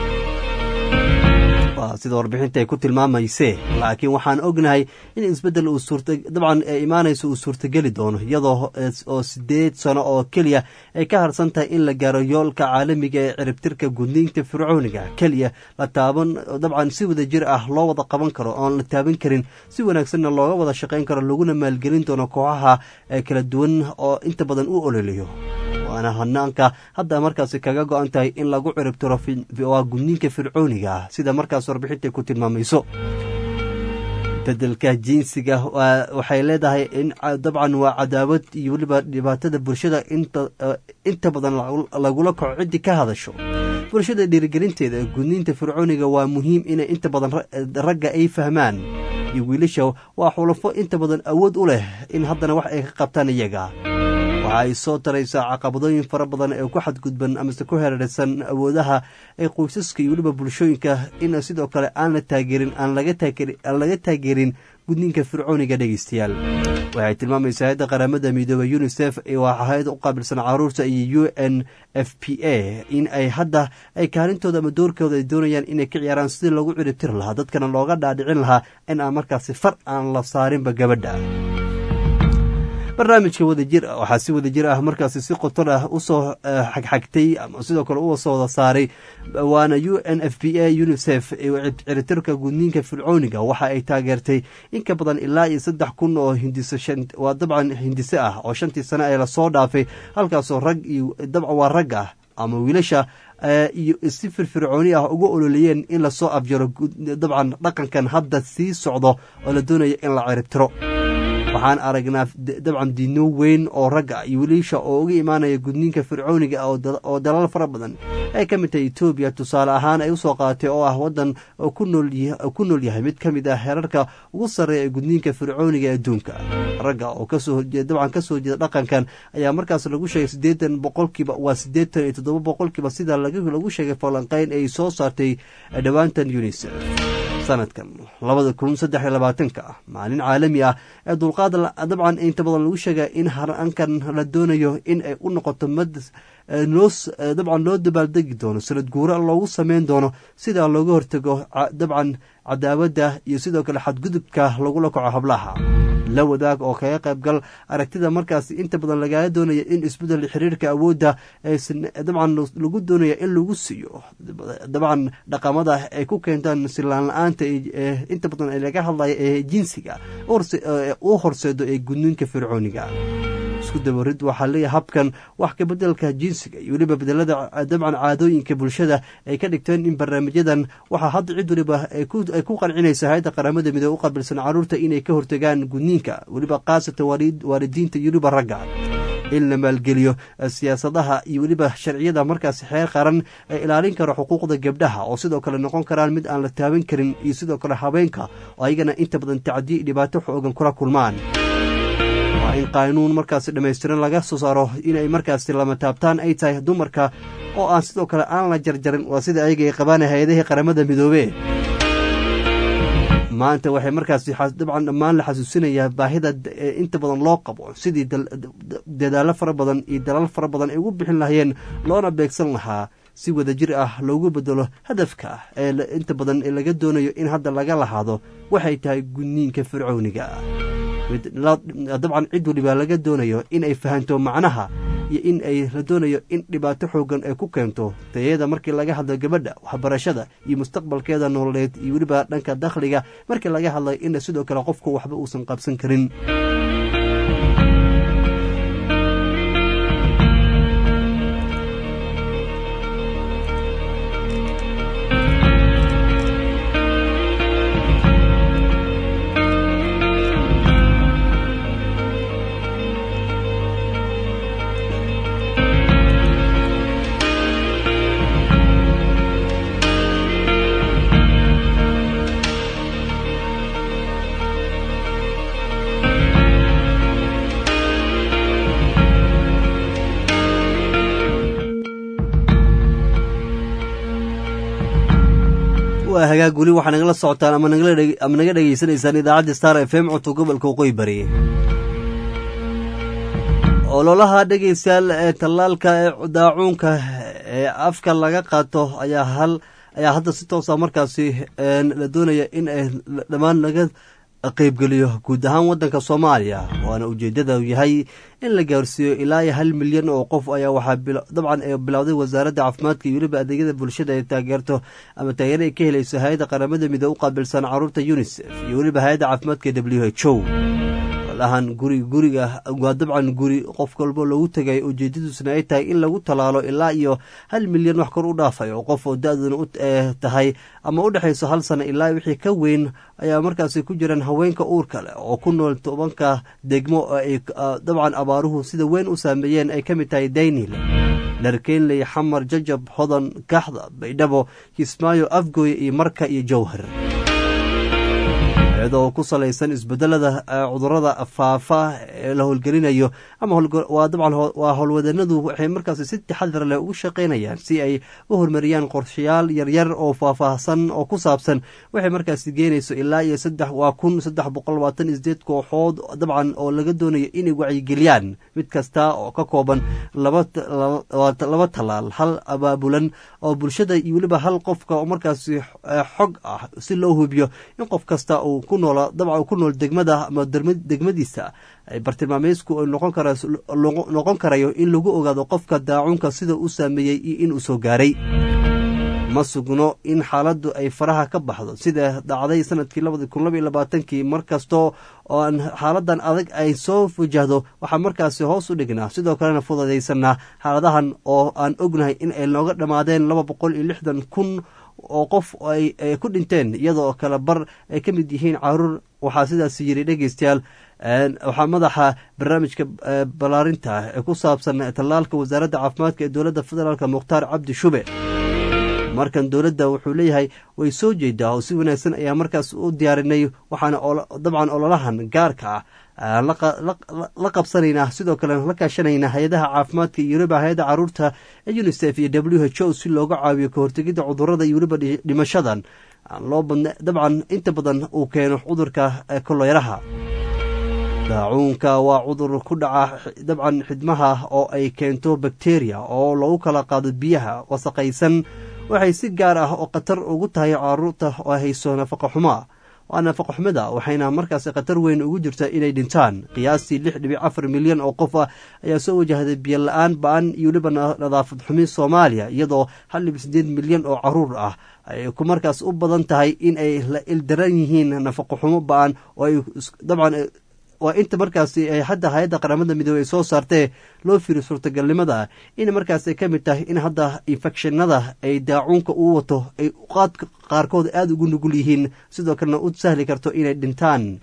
sida warbixinta ay ku tilmaamaysee laakiin waxaan ognahay in isbedel uu suurta dabcan ee imaanayso uu suurtageli doono iyadoo oo sideed sano oo keliya ay ka harsan tahay in la gaaro yoolka caalamiga ee ciribtirka gudniinta fircooniga keliya la taaban dabcan si wada jir ah loo wada qaban karo oon la taaban karin si wanaagsanna looga wada shaqayn karo laguna maalgelin doono kooxaha kala duwan oo inta badan u ololiyo waana hanaanka hadda markaasi kaga go-an tahay in lagu ciribtiro waa gudniinka fircooniga ah sida markaas warbixintay ku tilmaamayso bedelka jinsiga waxay leedahay in dabcan waa cadaawad iyo weliba dhibaatada bulshada inta badan lagula kaco ciddii ka hadasho bulshada dhiirigelinteeda ee gudniinta fircooniga waa muhiim inay inta badan ragga ay fahmaan iyo wiilasha waa xulafo inta badan awood u leh in haddana wax ay ka qabtaan iyaga waxa ay soo taraysaa caqabadooyin fara badan ee ku xadgudban amase ku hereersan awoodaha ee qoysaska iyo weliba bulshooyinka in sidoo kale aan la taageerin aan laga taageerin gudniinka fircooniga dhegeystayaal waxay tilmaamaysaa hay-adda qaramada midoobey unisef waa hay-ad u qaabilsan caruurta iyo u n f p a in ay hadda ay kaalintooda ama doorkooda ay doonayaan inay ka ciyaaraan sidii loogu ciribtiri lahaa dadkana looga dhaadhicin lahaa in aan markaasi far aan la saarinba gabadha barnaamijka wadajir waxaa si wadajir ah markaasi si qoton ah usoo xagxagtay ama sidoo kale u soo wada saaray waana u n f p a unisef ciritirka gudniinka fircooniga waxa ay taageertay in ka badan ilaa iyo saddex kun oo waa dabcan hindise ah oo shantii sane ee lasoo dhaafay halkaasoo rag iyo dabcan waa rag ah ama wiilasha iyo si firfircooni ah uga ololeeyeen in lasoo abjaro dabcan dhaqankan hadda sii socdo oo la doonaya in la ciribtiro waxaan aragnaa dabcan diino weyn oo ragga iyo wiilisha oo uga imaanaya gudniinka fircooniga oo dalal fara badan ay ka mid tahay etoobiya tusaale ahaan ay usoo qaadatay oo ah waddan ku nool yahay mid ka mid ah heerarka ugu sarreeya ee gudniinka fircooniga ee adduunka ragga oo dabcan kasoo jeeda dhaqankan ayaa markaas lagu sheegay siddeetan boqolkiiba waa siddeetan iyo toddoba boqolkiiba sida lagu sheegay falanqeyn ay soo saartay dhowaantan unisef sanadkan labada kun saddex iyo labaatanka ah maalin caalami ah ee dulqaad dabcan inta badan lagu sheega in harankan la doonayo in ay u noqoto mad loo dabcan loo dabaaldegi doono sanad guura loogu sameyn doono sidaa looga hortago dabcan cadaawadda iyo sidoo kale xadgudubka lagula kaco hablaha la wadaag oo kaga qaybgal aragtida markaas inta badan lagaga doonaya in isbedel xiriirka awoodda dabcan lagu doonaya in lagu siiyo dabcan dhaqamada ay ku keentaan silaan la-aanta inta badan laga hadlaya ee jinsiga u horseedo ee gudniinka fircooniga isku dabarid waxaa leeyahay habkan wax ka bedelka jinsiga iyo weliba bedelada dabcan caadooyinka bulshada ay ka dhigteen in barnaamijyadan waxaa hadda cid waliba ay ku qancinaysa hay-adda qaramada midoobe u qabilsan caruurta inay ka hortagaan gudniinka weliba khaasatan waalidiinta iyo weliba ragga in la maalgeliyo siyaasadaha iyo weliba sharciyada markaas xeer qaran ee ilaalin karo xuquuqda gabdhaha oo sidoo kale noqon karaan mid aan la taaban karin iyo sidoo kale haweenka oo ayagana inta badan tacdiye dhibaato xoogan kula kulmaan waa in qaanuun markaasi dhammaystiran laga soo saaro inay markaasi lama taabtaan ay tahay dumarka oo aan sidoo kale aan la jarjarin waa sida ayaga ay qabaan hay-adihii qaramada midoobe maanta waxay markaasi dabcan dhammaan la xasuusinayaa baahida inta badan loo qabo sidii dadaalo fara badan iyo dalaal fara badan ay ugu bixin lahayeen loona beegsan lahaa si wadajir ah loogu bedelo hadafka ee inta badan laga doonayo in hadda laga lahaado waxay tahay gudniinka fircowniga dabcan cid waliba laga doonayo in ay fahanto macnaha iyo in ay la doonayo in dhibaato xoogan ay ku keento tayada markii laga hadlo gabadha waxbarashada iyo mustaqbalkeeda nololeed iyo weliba dhanka dakhliga markii laga hadlayo in sidoo kale qofku waxba uusan qabsan karin waa hagaag weli waxaa nagala socotaan ama naga dhegeysanaysaan idaacadda star f m codka gobolka waqooyi bari ololaha dhegeystayaal ee tallaalka ee daacuunka ee afka laga qaato ayaa hal ayaa hadda si toosa markaasi la doonaya in ay dhammaan laga qaybgeliyo guud ahaan waddanka soomaaliya waana ujeeddada yahay in la gaarsiiyo ilaa iyo hal milyan oo qof ayaa waxaa dabcan bilowday wasaaradda caafimaadka iyo weliba adeegyada bulshada ay taageerto ama taageero ay ka helayso hay-adda qaramada midoobe u qaabilsan caruurta unisef iyo weliba hay-adda caafimaadka w h o olahan guri guriga waa dabcan guri qof walbo loogu tegay ujeedadiisuna ay tahay in lagu tallaalo ilaa iyo hal milyan wax kor u dhaafay oo qof oo da-duna u tahay ama u dhexayso hal sano ilaa wixii ka weyn ayaa markaasi ku jiraan haweenka uurka leh oo ku nool tobanka degmo oo ay dabcan abaaruhu sida weyn u saameeyeen ay ka mid tahay daynil dharkeynley xamar jajab hodan kaxda baydhabo kismaayo afgooy iyo marka iyo jowhar iyadoo ku salaysan isbedelada cudurada faafa ee la howlgelinayo ama waa dabcan waa howlwadanadu waxay markaasi si taxadar leh ugu shaqaynayaan si ay u horumariyaan qorshayaal yaryar oo faahfaahsan oo ku saabsan waxay markaasi geenayso ilaa iyo saddex waa kun saddex boqol labaatan iyo sideed kooxood dabcan oo laga doonayo inay wacyigeliyaan mid kasta oo ka kooban laba laba tallaal hal abaabulan oo bulshada iyo weliba hal qofka oo markaasi xog ah si loo hubiyo in qof kasta uu ku nool dabcan ku nool degmada ama degmadiisa bartilmaameysku noqon kara noqon karayo in lagu ogaado qofka daacunka sida u saameeyey iyo in uu soo gaaray ma sugno in xaaladdu ay faraha ka baxdo sida dhacday sanadkii labadi kun laba iyo labaatankii mar kastoo oo xaaladan adag ay soo wajahdo waxaa markaasi hoos u dhignaa sidoo kalena fududaysanaa xaaladahan oo aan ognahay in ay nooga dhammaadeen laba boqol iyo lixdan kun oo qof ay ku dhinteen iyadoo kale bar ay ka mid yihiin caruur waxaa sidaas yiri dhegeystayaal waxaa madaxa barnaamijka ballaarinta ee ku saabsan tallaalka wasaaradda caafimaadka ee dowladda federaalk mukhtaar cabdi shube markan dowladda wuxuu leeyahay way soo jeedaa oo si wanaagsan ayaa markaas u diyaarinay waxaana dabcan ololahan gaarka ah la qabsanaynaa sidoo kale la kaashanaynaa hay-adaha caafimaadka iyo weliba hay-adda caruurta ee unisef iyo w h o si looga caawiyo kahortegidda cudurada iyo weliba dhimashadan aan loo badna dabcan inta badan uu keeno cudurka koloyraha daacuunka waa cudur ku dhaca dabcan xidmaha oo ay keento bakteriya oo lagu kala qaado biyaha wasaqaysan waxay si gaar ah oo khatar ugu tahay caruurta oo hayso nafaqa xumoa waa nafaqa xumada waxayna markaasi khatar weyn ugu jirta inay dhintaan qiyaastii lix dhibic afar milyan oo qof ah ayaa soo wajahday biyo la-aan ba-an iyo weliba nadaafad xumi soomaaliya iyadoo hal dhibic sideed milyan oo caruur ah ay ku markaas u badan tahay in ay la ildaran yihiin nafaqa xumo ba-an oo ay dabcan waa inta markaasi ay hadda hay-adda qaramada midoobey ay soo saartee loo fiiriyo suurtagalnimada in markaas ay ka mid tahay in hadda infekshinada ay daacuunka uu wato ay qaadka qaarkood aada ugu nugul yihiin sidoo kalena u sahli karto inay dhintaan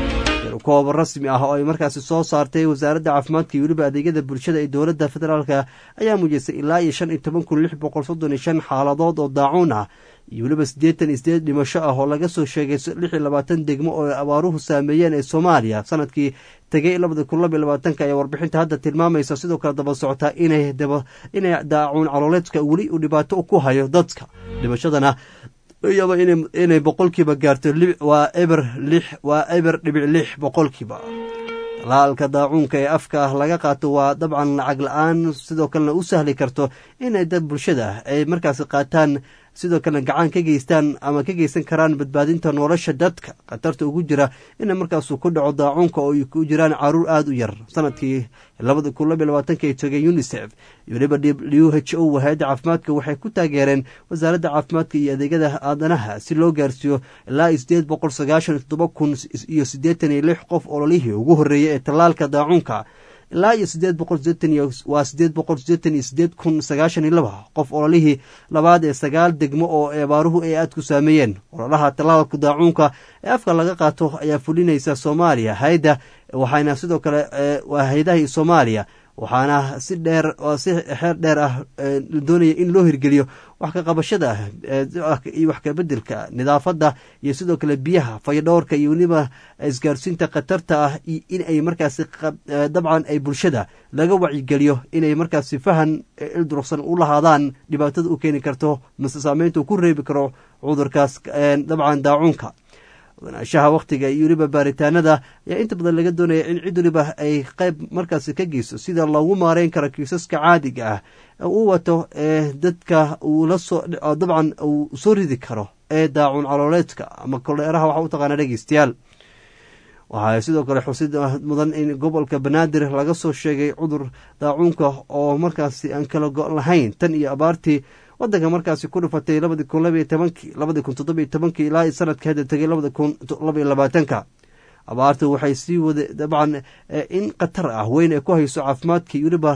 kooba rasmi ah oo ay markaasi soo saartay wasaaradda caafimaadka iyo weliba adeegyada bulshada ee dowladda federaalka ayaa muujisay ilaa iyo shan iyo toban kun lix boqol soddon iyo shan xaaladood oo daacuun ah iyo weliba siddeetan iyo sideed dhimasho ah oo laga soo sheegay lix iyo labaatan degmo oo abaaruhu saameeyeen ee soomaaliya sanadkii tegay labada kun laba iyo labaatanka ayaa warbixinta hadda tilmaamaysa sidoo kale daba socotaa inay daba inay daacuun calooleedka weli uu dhibaato ku hayo dadka dhimashadana laga yaabo inay boqolkiiba gaarto waa eber lix waa eber dhibic lix boqolkiiba talaalka daacuunka ee afka ah laga qaato waa dabcan lacag la-aan sidoo kalena u sahli karto inay dad bulshada ay markaasi qaataan sidoo kalena gacan ka geystaan ama ka geysan karaan badbaadinta nolosha dadka khatarta ugu jira ina markaasu ku dhaco daacuunka oo ay ku jiraan caruur aada u yar sanadkii labada kun labiy labaatanka ay togeen unisef iyo weliba w h o hay-adda caafimaadka waxay ku taageereen wasaaradda caafimaadka iyo adeegyada aadanaha si loo gaarsiiyo ilaa sideed boqol sagaashan iyo toddoba kun iyo siddeetan iyo lix qof ololihii ugu horreeyay ee tallaalka daacuunka ilaa iyo sideed boqol sideetan iyo waa sideed boqol sideetan iyo sideed kun sagaashan iyo laba qof ololihii labaad ee sagaal degmo oo abaaruhu ay aada ku saameeyeen ololaha tallaalka daacuunka ee afka laga qaato ayaa fulinaysa soomaaliya hayda waxaana sidoo kale waa haydaha soomaaliya waxaana si dheer si xeer dheer ah doonaya in loo hirgeliyo wax ka qabashada iyo wax kabedelka nidaafadda iyo sidoo kale biyaha fayadhowrka iyo weliba isgaarsiinta khatarta ah in ay markaasi dabcan ay bulshada laga wacyigeliyo inay markaasi fahan ildurugsan u lahaadaan dhibaatada u keeni karto mase saameynta uu ku reebi karo cudurkaas dabcan daacuunka wanaanshaha wakhtiga iyo weliba baaritaanada ayaa inta badan laga doonaya in cid weliba ay qayb markaasi ka geyso sida loogu maareyn karo kiisaska caadiga ah uu wato ee dadka uu lasoo dabcan uu soo ridi karo ee daacun calooleedka ama koleeraha waxa u taqaana dhegeystayaal waxaa sidoo kale xusid mudan in gobolka banaadir laga soo sheegay cudur daacuunka oo markaasi aan kala go' lahayn tan iyo abaartii wadanka markaasi ku dhufatay labadi kun labaiyo tobankii labadi kun toddobiyo tobankii ilaa sanadka hadda tegay labadi kun labaiyo labaatanka abaartu waxay sii wada dabcan in khatar ah weyn ay ku hayso caafimaadkii weliba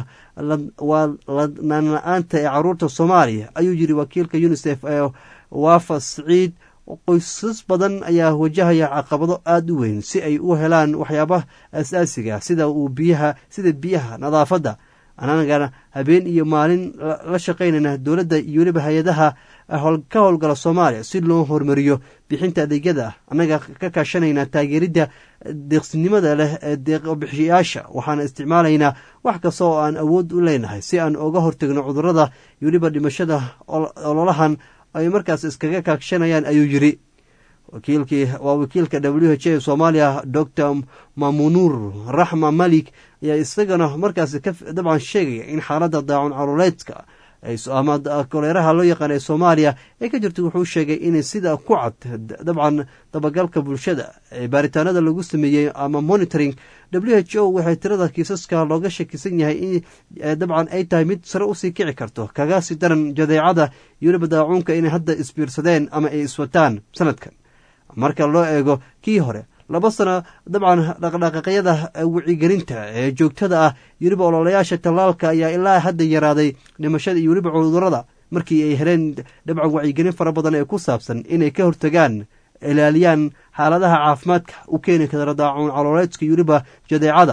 waa ladnaan la-aanta ee caruurta soomaaliya ayuu yiri wakiilka unisef ee waafa siciid qoysas badan ayaa wajahaya caqabado aada u weyn si ay u helaan waxyaabaha asaasiga sida uu biyaha sida biyaha nadaafadda anagana habeen iyo maalin la shaqaynayna dowladda iyo weliba hay-adaha ka howlgala soomaaliya si loo hormariyo bixinta adeegyada annaga ka kaashanayna taageeridda deeqsinimada leh ee deeqbixiyaasha waxaana isticmaalaynaa wax kasta oo aan awood u leenahay si aan oga hortegno cudurada iyo weliba dhimashada ololahan ay markaas iskaga kaashanayaan ayuu yiri wakiilkii waa wakiilka w h a soomaaliya docor mamunuur raxma malik ayaa isagana markaas dabcan sheegaya in xaaladda daacun caruuleedka ama koleeraha loo yaqaan ee soomaaliya ee ka jirta wuxuu sheegay in sida ku cad dabcan dabagalka bulshada ee baaritaanada lagu sameeyey ama monitoring w h o waxay tirada kiisaska looga shakisan yahay in dabcan ay tahay mid sare usii kici karto kaga sii daran jadeecada iyo weliba daacuunka inay hadda isbiirsadeen ama ay iswataan sanadkan marka loo eego kii hore laba sano dabcan dhaqdhaqaaqyada wicigelinta ee joogtada ah weliba ololayaasha tallaalka ayaa ilaa hadda yaraaday dhimashada iyo weliba cudurada markii ay heleen dabcan wacyigelin fara badan ee ku saabsan inay ka hortagaan ilaaliyaan xaaladaha caafimaadka u keeni kara daacuun calooleedka iyo weliba jadeecada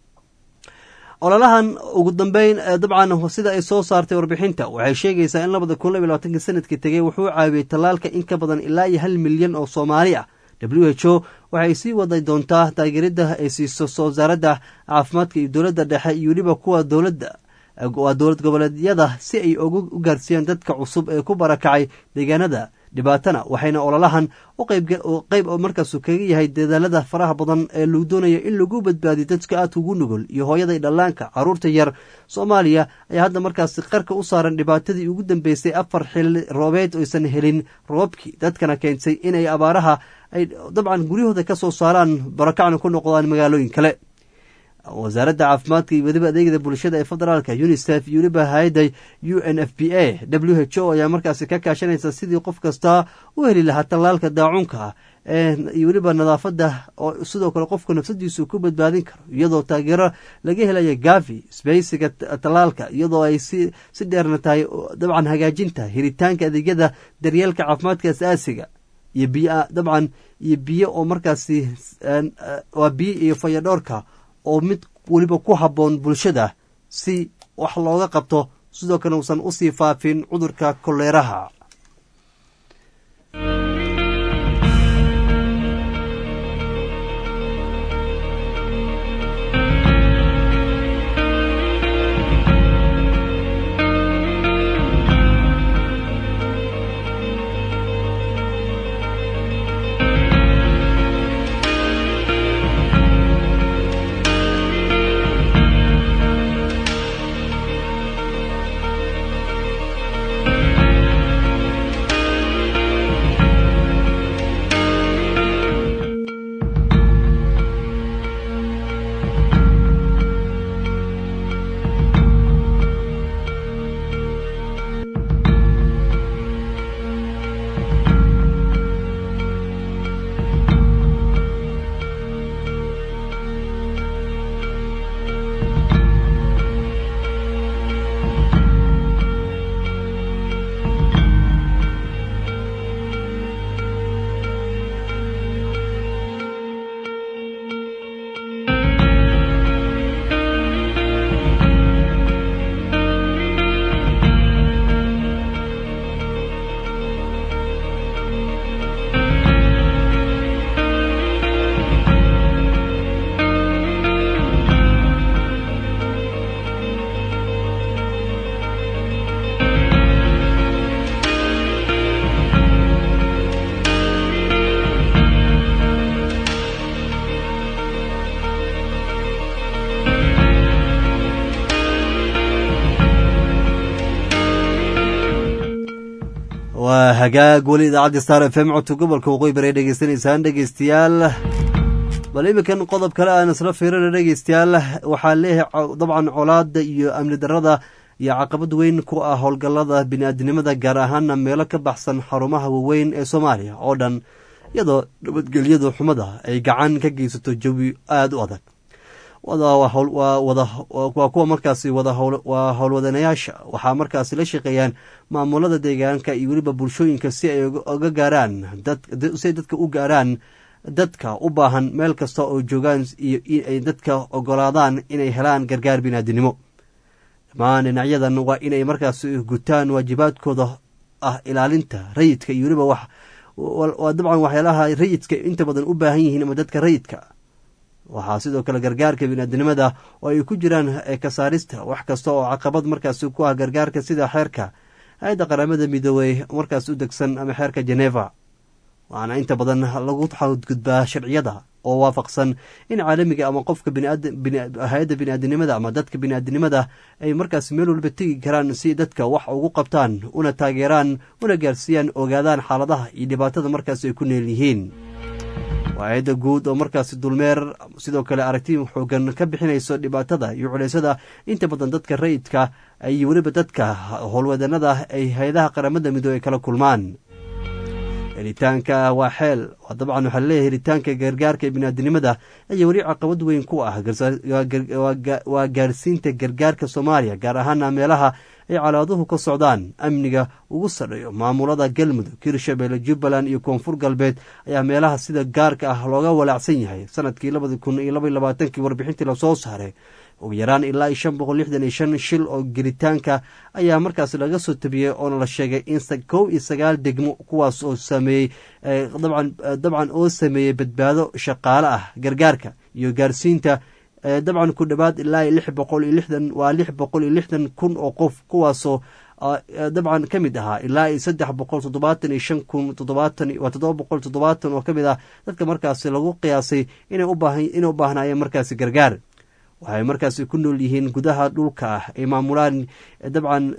ololahan ugu dambeyn dabcan sida ay soo saartay warbixinta waxay sheegaysaa in labada kun labiy labaatanki sanadkii tegay wuxuu caawiyey tallaalka in ka badan ilaa iyo hal milyan oo soomaali ah w h o waxay sii waday doontaa taageerada ay siiso wasaaradda caafimaadka iyo dowladda dhexe iyo weliba kuwa dowladda waa dowlad goboleedyada si ay ugu gaarsiiyaan dadka cusub ee ku barakacay deegaanada dhibaatana waxayna ololahan qeyb markaasu kaga yahay dadaalada faraha badan ee lagu doonayo in lagu badbaadiyo dadka aadka ugu nugul iyo hooyada dhallaanka caruurta yar soomaaliya ayaa hadda markaasi qarka u saaran dhibaatadii ugu dambeysay afar xili roobeed oysan helin roobkii dadkana keentay inay abaaraha ay dabcan guryahooda ka soo saaraan barakacna ku noqdaan magaalooyin kale wasaaradda caafimaadka iyo weliba adeegada bulshada ee federaalka unisef iyo weliba hay-adda u n f b a w h o ayaa markaasi ka kaashanaysa sidii qof kasta u heli lahaa tallaalka daacunka iyo weliba nadaafadda oo sidoo kale qofku nafsadiisu ku badbaadin karo iyadoo taageero laga helaya gavi sbeysiga tallaalka iyadoo ay si dheerna tahay dabcan hagaajinta helitaanka adeegyada daryeelka caafimaadka asaasiga iyo biyo dabcan iyo biyo oo markaasi waa biyo iyo fayadhoorka oo mid weliba ku habboon bulshada si wax looga qabto sidoo kale uusan usii faafin cudurka koleeraha hagaag weli idaacadda star f m codka gobolka waqooyi bari dhegeysanaysaan dhegeystayaal bal iminkan qodob kale aan isla fiirina dhegeystayaal waxaa leeyahay dabcan colaada iyo amni darada iyo caqabad weyn ku ah howlgallada bini-aadinimada gaar ahaana meelo ka baxsan xarumaha waaweyn ee soomaaliya oo dhan iyadoo nabadgelyadu xumada ay gacan ka geysato jawi aada u adag waa kuwa markaasi waa howlwadanayaasha waxaa markaasi la shaqeeyaan maamulada deegaanka iyo weliba bulshooyinka si ay uga gaaraan si ay dadka u gaaraan dadka u baahan meel kasta oo joogaan iyo inay dadka ogolaadaan inay helaan gargaar binaadinimo dhammaan dhinacyadan waa inay markaasi gutaan waajibaadkooda ah ilaalinta rayidka iyo weliba wax waa dabcan waxyaalaha rayidka inta badan u baahan yihiin ama dadka rayidka waxaa sidoo kale gargaarka biniaadinimada oo ay ku jiraan kasaarista wax kasta oo caqabad markaasi ku ah gargaarka sida xeerka hay-adda qaramada midoobey markaas u degsan ama xeerka geneva waxaana inta badan lagu xadgudbaa sharciyada oo waafaqsan in caalamiga ama qofka hay-adda biniaadinimada ama dadka biniaadinimada ay markaas meel walba tegi karaan si dadka wax ugu qabtaan una taageeraan una gaarsiiyaan ogaadaan xaaladaha iyo dhibaatada markaas ay ku neel yihiin waa-ayadda guud oo markaasi dulmeer sidoo kale aragti xoogan ka bixinayso dhibaatada iyo culeysada inta badan dadka rayidka iyo weliba dadka howlwadanada ay hay-adaha qaramada midoobe ay kala kulmaan helitaanka waa xeel dabcan waxaa leeyahay helitaanka gargaarka biniaadinimada ayaa weli caqabad weyn ku ah waa gaarsiinta gargaarka soomaaliya gaar ahaana meelaha ay calaaduhu ka socdaan amniga ugu sadhayo maamulada galmudug hirshabelle jubbaland iyo koonfur galbeed ayaa meelaha sida gaarka ah looga walaacsan yahay sanadkii labadi kun iyo laba iyo labaatankii warbixintii lasoo saaray ugu yaraan ilaa iyo shan boqol lixdan iyo shan shil oo gelitaanka ayaa markaas laga soo tabiyey oona la sheegay in kow iyo sagaal degmo kuwaas oo sameeyey dabcan oo sameeyey badbaado shaqaale ah gargaarka iyo gaarsiinta dabcan ku dhowaad ilaa iyo lix boqol iyo lixdan waa lix boqol iyo lixdan kun oo qof kuwaasoo dabcan ka mid ahaa ilaa iyo saddex boqol toddobaatan iyo shan kun toddobaatan waa toddoba boqol toddobaatan oo ka mid ah dadka markaasi lagu qiyaasay inay u baahnaayeen markaasi gargaar waxay markaasi ku nool yihiin gudaha dhulka ah ay maamulaan dabcan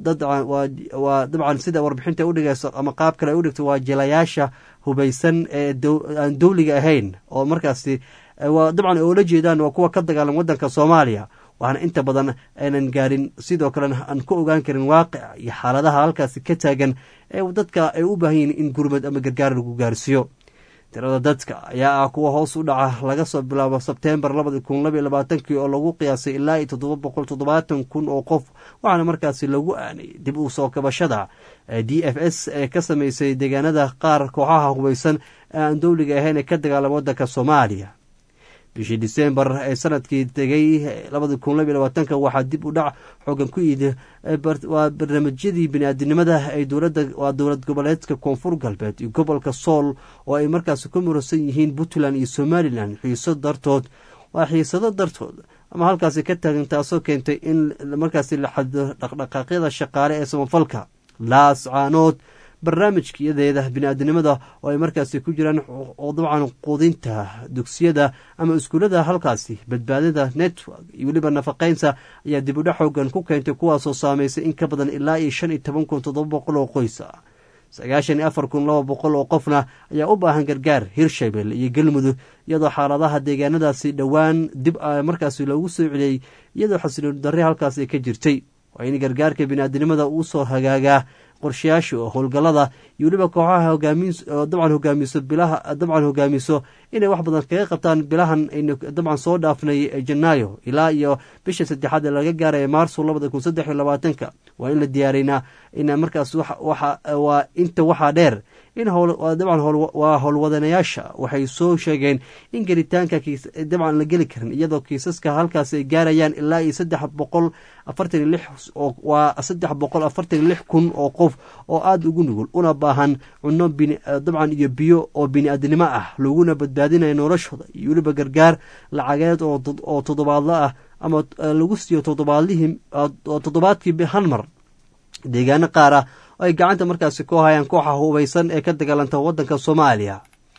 waa dabcan sida warbixinta udhigayso ama qaab kale ay udhigto waa jilayaasha hubaysan ee aan dowliga ahayn oo markaasi dabcan oola jeedaan waa kuwa ka dagaalam wadanka soomaaliya waxaana inta badan aynan gaarin sidoo kalena aan ku ogaan karin waaqica iyo xaaladaha halkaasi ka taagan ee dadka ay u baahan yihiin in gurmad ama gargaar lagu gaarsiiyo tirada dadka ayaa ah kuwa hoos u dhaca laga soo bilaabo sebteembar labadi kun labaiyo labaatankii oo lagu qiyaasay ilaa iyo toddoba boqol toddobaatan kun oo qof waxaana markaasi lagu aanay dib u soo kabashada d f s ee ka sameysay deegaanada qaar kooxaha hubaysan ee aan dowliga ahayn ee ka dagaalama wadanka soomaaliya bishii disembar ee sanadkii tegay labadi kun labaiy labaatanka waxaa dib u dhac xoogan ku yidi waa barnaamijyadii bini-aadinimada ay dowladda waa dowlad goboleedka koonfur galbeed iyo gobolka sool oo ay markaasi ku muransan yihiin puntland iyo somalilan xiiso dartood waa xiisado dartood ama halkaasi ka taagan taasoo keentay in markaasi la xadido dhaqdhaqaaqyada shaqaale ee samafalka laas caanood barnaamijkiyadeeda bini-aadinimada oo ay markaasi ku jiraan oo dabcan quudinta dugsiyada ama iskuullada halkaasi badbaadada network iyo weliba nafaqeynta ayaa dib udhac xoogan ku keentay kuwaasoo saameysay in ka badan ilaa iyo shan iyo toban kun toddoba boqol oo qoysa sagaashan iyo afar kun laba boqol oo qofna ayaa u baahan gargaar hirshabelle iyo galmudug iyadoo xaaladaha deegaanadaasi dhowaan dib markaasi loogu soo celiyey iyadoo xasilooni darre halkaas ay ka jirtay waa in gargaarka bini-aadinimada uu soo hagaagaa qorshayaasha oo howlgallada iyo weliba kooxaha dabcan hogaamiso bilaha dabcan hogaamiso inay wax badan kaga qabtaan bilahan aynu dabcan soo dhaafnay janaayo ilaa iyo bisha saddexaad ee laga gaaraya maarso labada kun saddex iyo labaatanka waa in la diyaaraynaa in markaas waa inta waxaa dheer in dabcan waa howlwadanayaasha waxay soo sheegeen in gelitaanka dabcan la geli karin iyadoo kiisaska halkaas ay gaarayaan ilaa iyo saddex boqol afartan iyo lix waa saddex boqol afartan iyo lix kun oo qof oo aada ugu nugul una baahan cunno dabcan iyo biyo oo bini-aadnimo ah laguna badbaadinayo noloshooda iyo weliba gargaar lacageed oo toddobaadlo ah ama lagu siiyo toddobaadlihii toddobaadkii hal mar deegaano qaar ah oo ay gacanta markaasi ku hayaan kooxa hubaysan ee ka dagaalanta wadanka soomaaliya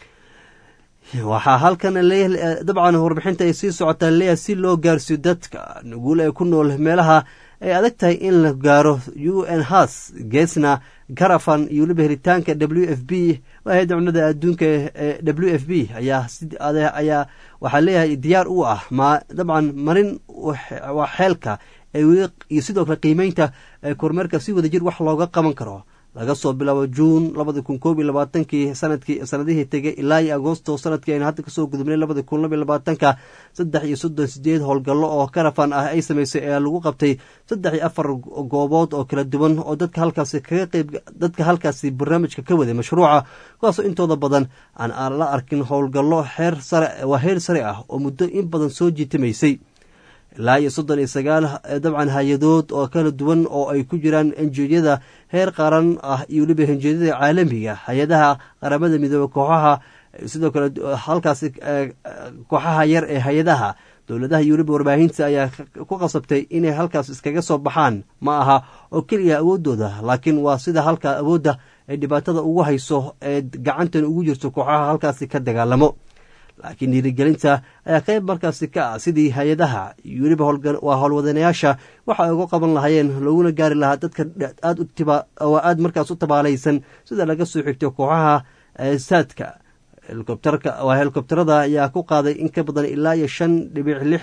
waxaa halkan dabcan warbixinta ay sii socotaa leeyahay si loo gaarsiiyo dadka nuguul ee ku nool meelaha ay adag tahay in la gaaro u n has geesna garafan iyo weliba helitaanka w f b hay-adda cunada adduunka ee w f b ayaa ayaa waxaa leeyahay diyaar u ah ma dabcan marin waa xeelka iyo sidoo kale qiimeynta kormeerka si wada jir wax looga qaban karo laga soo bilaabo juun labadi kun koob iyo labaatankii sanadkii sanadihii tegay ilaa iyo agosto sanadkii aynu hadda kasoo gudubnay labadi kun laba iyo labaatanka saddex iyo soddon sideed howlgallo oo karafan ah ay samaysay ee lagu qabtay saddex iyo afar goobood oo kala duwan oo dadka halkaasi kaga qeyb dadka halkaasi barnaamijka ka waday mashruuca kuwaasoo intooda badan aan aan la arkin howlgallo xeer sare waa heer sare ah oo muddo in badan soo jiitamaysay ilaa iyo soddon iyo sagaal dabcan hay-adood oo kala duwan oo ay ku jiraan enjiyada heer qaran ah iyo weliba henjiyada caalamiga hay-adaha qaramada midoobe kooxaha sidoo kale halkaasi kooxaha yar ee hay-adaha dowladaha iyo weliba warbaahinta ayaa ku qasabtay inay halkaas iskaga soo baxaan ma aha oo keliya awooddooda laakiin waa sida halka awoodda ay dhibaatada ugu hayso ee gacantan ugu jirto kooxaha halkaasi ka dagaalamo laakiin dhiirigelinta ayaa qayb markaasi ka ah sidii hay-adaha iyo weliba waa howlwadanayaasha waxa ay uga qaban lahaayeen looguna gaari lahaa dadka aad aad markaas u tabaalaysan sida laga soo xigto kooxaha saadka helikobterka waa helikobterada ayaa ku qaaday in ka badan ilaa iyo shan dhibic lix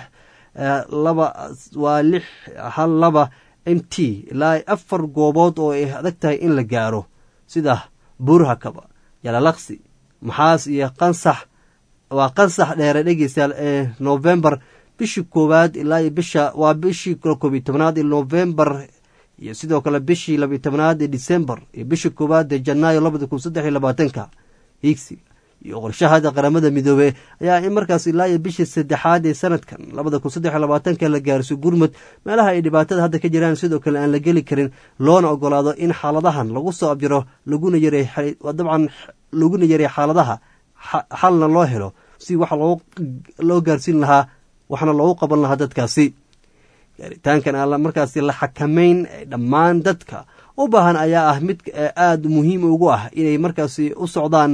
laba waa lix hal laba m t ilaa afar goobood oo ay adag tahay in la gaaro sida buurhakaba yalalaqsi maxaas iyo qansax waa qansax dheere dhegeystayaal ee novembar bishii koowaad ilaa iyo bisha waa bishii koob iyo tobnaad ee novembar iyo sidoo kale bishii labiyo tobnaad ee december iyo bishii koowaad ee janaayo labada kun saddex iyo labaatanka higsiga iyo qorshahada qaramada midoobe ayaa in markaas ilaa iyo bishii saddexaad ee sanadkan labada kun saddex iyo labaatanka la gaarso gurmud meelaha ay dhibaatada hadda ka jiraan sidoo kale aan la geli karin loona ogolaado in xaaladahan lagu soo abjiro laguna yaray dabcan laguna yaray xaaladaha xalna loo helo si wax loo gaarsiin lahaa waxna loogu qaban lahaa dadkaasi gaaritaankan aan markaasi la xakamayn dhammaan dadka u baahan ayaa ah mid aada muhiim ugu ah inay markaasi u socdaan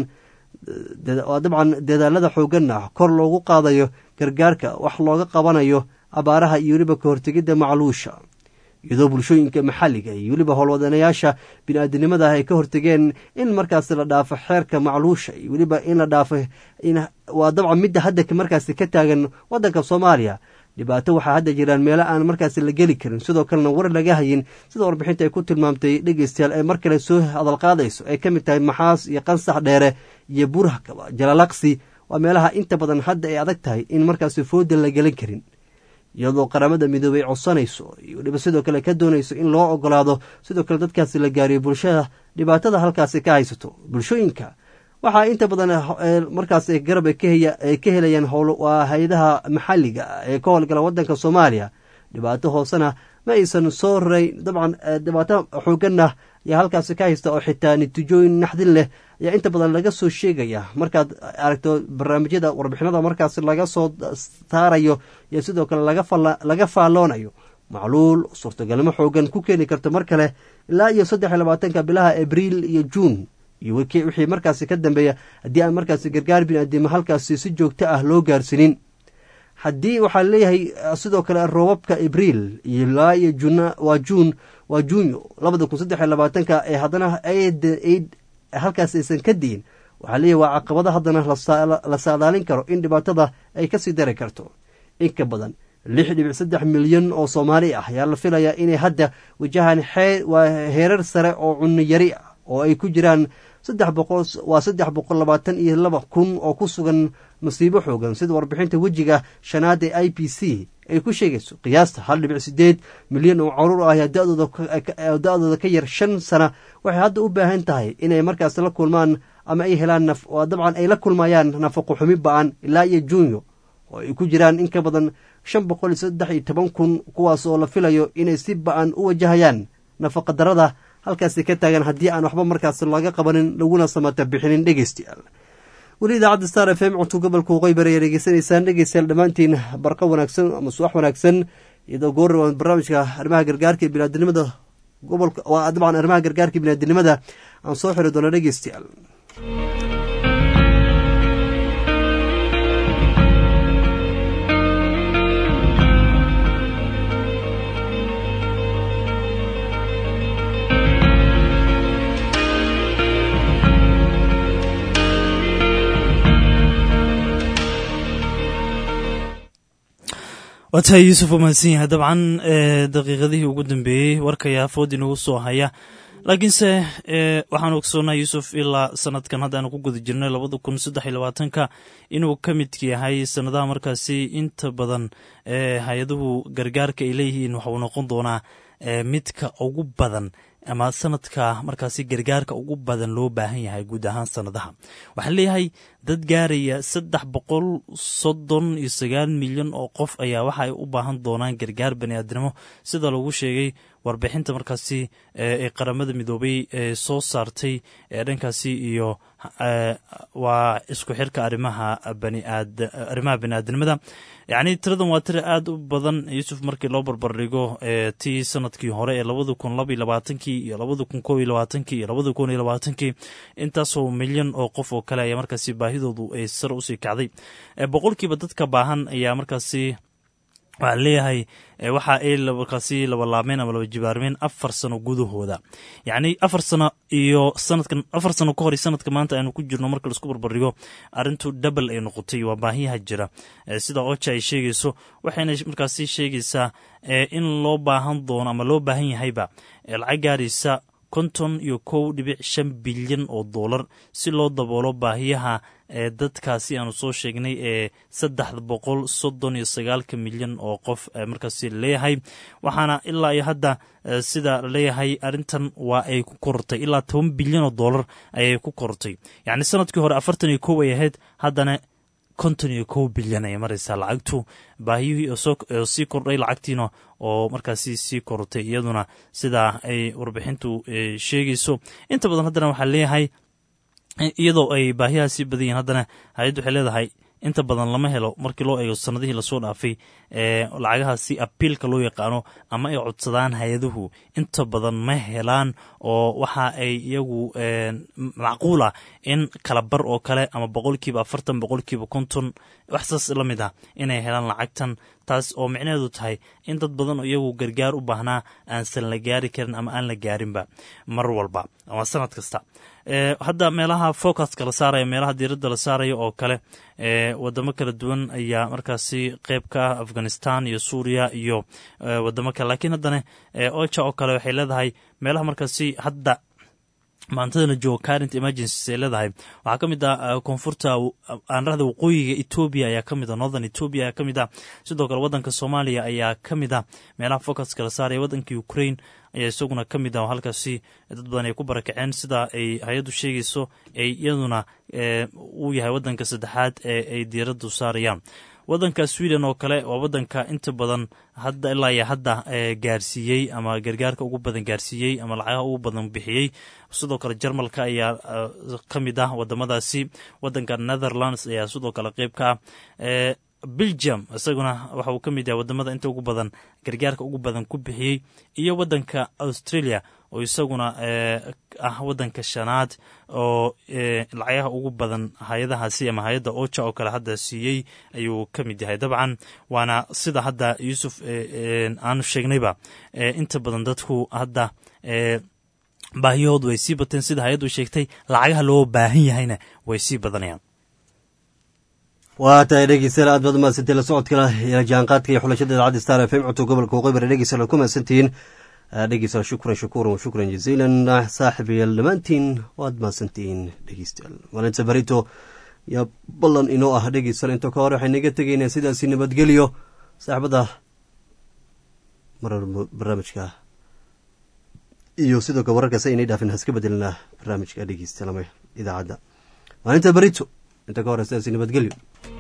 dabcan dadaalada xooganna kor loogu qaadayo gargaarka wax looga qabanayo abaaraha iyo weliba ka hortegidda macluusha iyadoo bulshooyinka maxalliga iyo weliba howlwadanayaasha bini-aadinimada ay ka hortegeen in markaasi la dhaafo xeerka macluusha iyo weliba in la dhaafo waa dabcan midda hadda markaasi ka taagan waddanka soomaaliya dhibaato waxaa hadda jiraan meelo aan markaasi la geli karin sidoo kalena war laga hayin sida warbixinta ay ku tilmaamtay dhegeystayaal ee mar kale soo hadalqaadayso ay ka mid tahay maxaas iyo qansax dheere iyo burhakaba jalalaqsi waa meelaha inta badan hadda ay adag tahay in markaasi fooda la gelin karin iyadoo qaramada midoobey codsanayso iyo weliba sidoo kale ka doonayso in loo ogolaado sidoo kale dadkaasi la gaariyo bulshada dhibaatada halkaasi ka haysato bulshooyinka waxaa inta badan markaas garab ay ka helayaan waa hay-adaha maxalliga ee ka howlgala wadanka soomaaliya dhibaato hoosena ma aysan soo rayn dabcan dhibaato xooganna ayaa halkaasi ka haysta oo xitaa natiijooyin naxdin leh ayaa inta badan laga soo sheegaya markaad aragto barnaamijyada warbixinada markaas laga soo saarayo iyo sidoo kale laga faalloonayo macluul suurtagalnimo xoogan ku keeni karto mar kale ilaa iyo saddex iyo labaatanka bilaha abriil iyo juun iyo wixii markaasi ka dambeeya haddii aan markaasi gargaar biniaadimo halkaasi si joogto ah loo gaarsiinin haddii waxaa leeyahay sidoo kale roobabka abriil ilaa iyo jun waa juun waa juunyo labada kun saddex iyo labaatanka ee haddana halkaas aysan ka diin waxaa leeyahay waa caqabado haddana la saadaalin karo in dhibaatada ay kasii dari karto in ka badan lix dhibic saddex milyan oo soomaali ah ayaa la filayaa inay hadda wajahaan waa heerar sare oo cunno yari ah oo ay ku jiraan saddex boqol waa saddex boqol labaatan iyo laba kun oo ku sugan masiibo xoogan sida warbixinta wejiga shanaad ee i p c ay ku sheegayso qiyaasta hal dhibic sideed milyan oo caruur ah ayaa da-dooda ka yar shan sana waxay hadda u baahan tahay inay markaas la kulmaan ama ay helaan dabcan ay la kulmayaan nafaqo xumi ba-an ilaa iyo juunyo oo ay ku jiraan in ka badan shan boqol iyo saddex iyo toban kun kuwaas oo la filayo inay si ba-an u wajahayaan nafaqa darada halkaasi ka taagan haddii aan waxba markaas laga qabanin laguna samata bixinin dhegeystayaal weli idaacadda star f m codka gobolka waqooyi bari ayaa dhegeysanaysaan dhegeystayaal dhammaantiin barqa wanaagsan ama subax wanaagsan iyadoo goor barnaamijka arrimaha gargaarka iyo biniaadinimada gobolka waa dabcan arrimaha gargaarka iyo biniaadinimada aan soo xiri doono dhegeystayaal waa tahay yuusuf uu mahadsan yahay dabcan daqiiqadihii ugu dambeeyey warkaya food inagu soo haya laakiinse waxaanu ogsoonnaa yuusuf ilaa sanadkan haddaanu ku guda jirnay labada kun saddex iyo labaatanka inuu ka midka yahay sanadaha markaasi inta badan hay-aduhu gargaarka ay leeyihiin waxauu noqon doonaa midka ugu badan ama sanadka markaasi gargaarka ugu badan loo baahan yahay guud ahaan sanadaha waxaan leeyahay dad gaaraya saddex boqol soddon iyo sagaal milyan oo qof ayaa waxa ay u baahan doonaan gargaar baniaadnimo sida lagu sheegay warbixinta markaasi ee qaramada midoobay ee soo saartay ee dhankaasi iyo waa isku xirka arimaha baniaad arrimaha baniaadnimada yacni tiradan waa tira aada u badan yuusuf markii loo barbardhigo tii sanadkii hore ee labada kun laba iyo labaatankii iyo labada kun kob iyo labaatankii iyo labada kun iyo labaatankii intaasoo milyan oo qof oo kale ayaa markaasi baahidoodu ay sar usii kacday boqolkiiba dadka baahan ayaa markaasi waxaa leeyahay waxa ay markaasi labalaabmeen ama laba jibaarmeen afar sano gudahooda yacni afar sano iyo sanadkan afar sano ka hor iyo sanadka maanta aynu ku jirno marka laisku barbardhigo arrintu double ay noqotay waa baahiyaha jira sida oja ay sheegayso waxayna markaasi sheegaysaa in loo baahan doono ama loo baahan yahayba lacag gaaraysa konton iyo kow dhibic shan bilyan oo doolar si loo daboolo baahiyaha ee dadkaasi aanu soo sheegnay ee saddex boqol soddon iyo sagaalka milyan oo qof markaasi leeyahay waxaana ilaa iyo hadda sida laleeyahay arrintan waa ay ku korortay ilaa toban bilyan oo doolar ayay ku korortay yacni sanadkii hore afartan iyo kow ay ahayd haddana konton iyo kow bilyan ayay maraysaa lacagtu baahiyihii oo sii kordhay lacagtiina oo markaasi sii korortay iyaduna sidaa ay warbixintu sheegayso inta badan haddana waxaa leeyahay iyadoo ay baahiyaha sii badan yihin haddana hay-addu waxay leedahay inta badan lama helo markii loo eego sanadihii lasoo dhaafay ee lacagahaasi abiilka loo yaqaano ama ay codsadaan hay-aduhu inta badan ma helaan oo waxa ay iyagu macquul ah in kala bar oo kale ama boqolkiiba afartan boqolkiiba konton waxsaas la mid ah inay helaan lacagtan taas oo micnaheedu tahay in dad badan oo iyagu gargaar u baahnaa aansan la gaari karin ama aan la gaarinba mar walba ama sanad kasta hadda meelaha focuska la saaraya meelaha diiradda la saaraya oo kale wadamo kala duwan ayaa markaasi qeyb ka ah afghanistan iyo suuriya iyo wadamo kale lakiin haddana oja oo kale waxay leedahay meelaha markaasi hadda maantada la joogo current emergencies ay leedahay waxaa ka mid ah koonfurta aanrahda waqooyiga etoobiya ayaa ka mid ah northern etoobiya ayaa ka mid ah sidoo kale waddanka soomaaliya ayaa ka mid ah meelaha focuska la saaraya waddanka ukraine ayaa isaguna ka mid ah oo halkaasi dad badan ay ku barakaceen sida ay hay-addu sheegayso ay iyaduna uu yahay waddanka saddexaad ee ay diiraddu saarayaan waddanka sweden oo kale waa waddanka inta badan hadda ilaa iyo hadda gaarsiiyey ama gargaarka ugu badan gaarsiiyey ama lacagaha ugu badan bixiyey sidoo kale jarmalka ayaa ka mid ah wadamadaasi waddanka netherlands ayaa sidoo kale qeyb ka ah belgium isaguna waxa uu ka mid yahay wadamada inta ugu badan gargaarka ugu badan ku bixiyey iyo waddanka australia oo isaguna ah waddanka shanaad oo lacagaha ugu badan hay-adahaasi ama hay-adda oja oo kale hadda siiyey ayuu ka mid yahay dabcan waana sida hadda yuusuf aanu sheegnayba inta badan dadku hadda baahiyahoodu way sii bateen sida hay-addu sheegtay lacagaha loo baahan yahayna way sii badanayaan waa tahay dhegeystayaal aad baad umahadsantay la socodka jaanqaadka iyo xulashada idaacadda star f m codka gobolka waqooyi dhegeystayaal ku mahadsantihiin dhegeystayaal shukran shakuuran wa shukran jaziilan saaxiibayaal dhammaantiin waad mahadsantihiin dhegeystayaal maalinta barito yaa ballan inoo ah dhegeystayaal inta ka hore waxay naga tegaynaa sidaasi nabadgelyo saaxibada marar barnaamijka iyo sidoo kale wararkaas aynay dhaafin haska bedelnaa barnaamijka dhegeystayaal ama idaacadda maalinta barito inta ka hore sidaasi nabadgelyo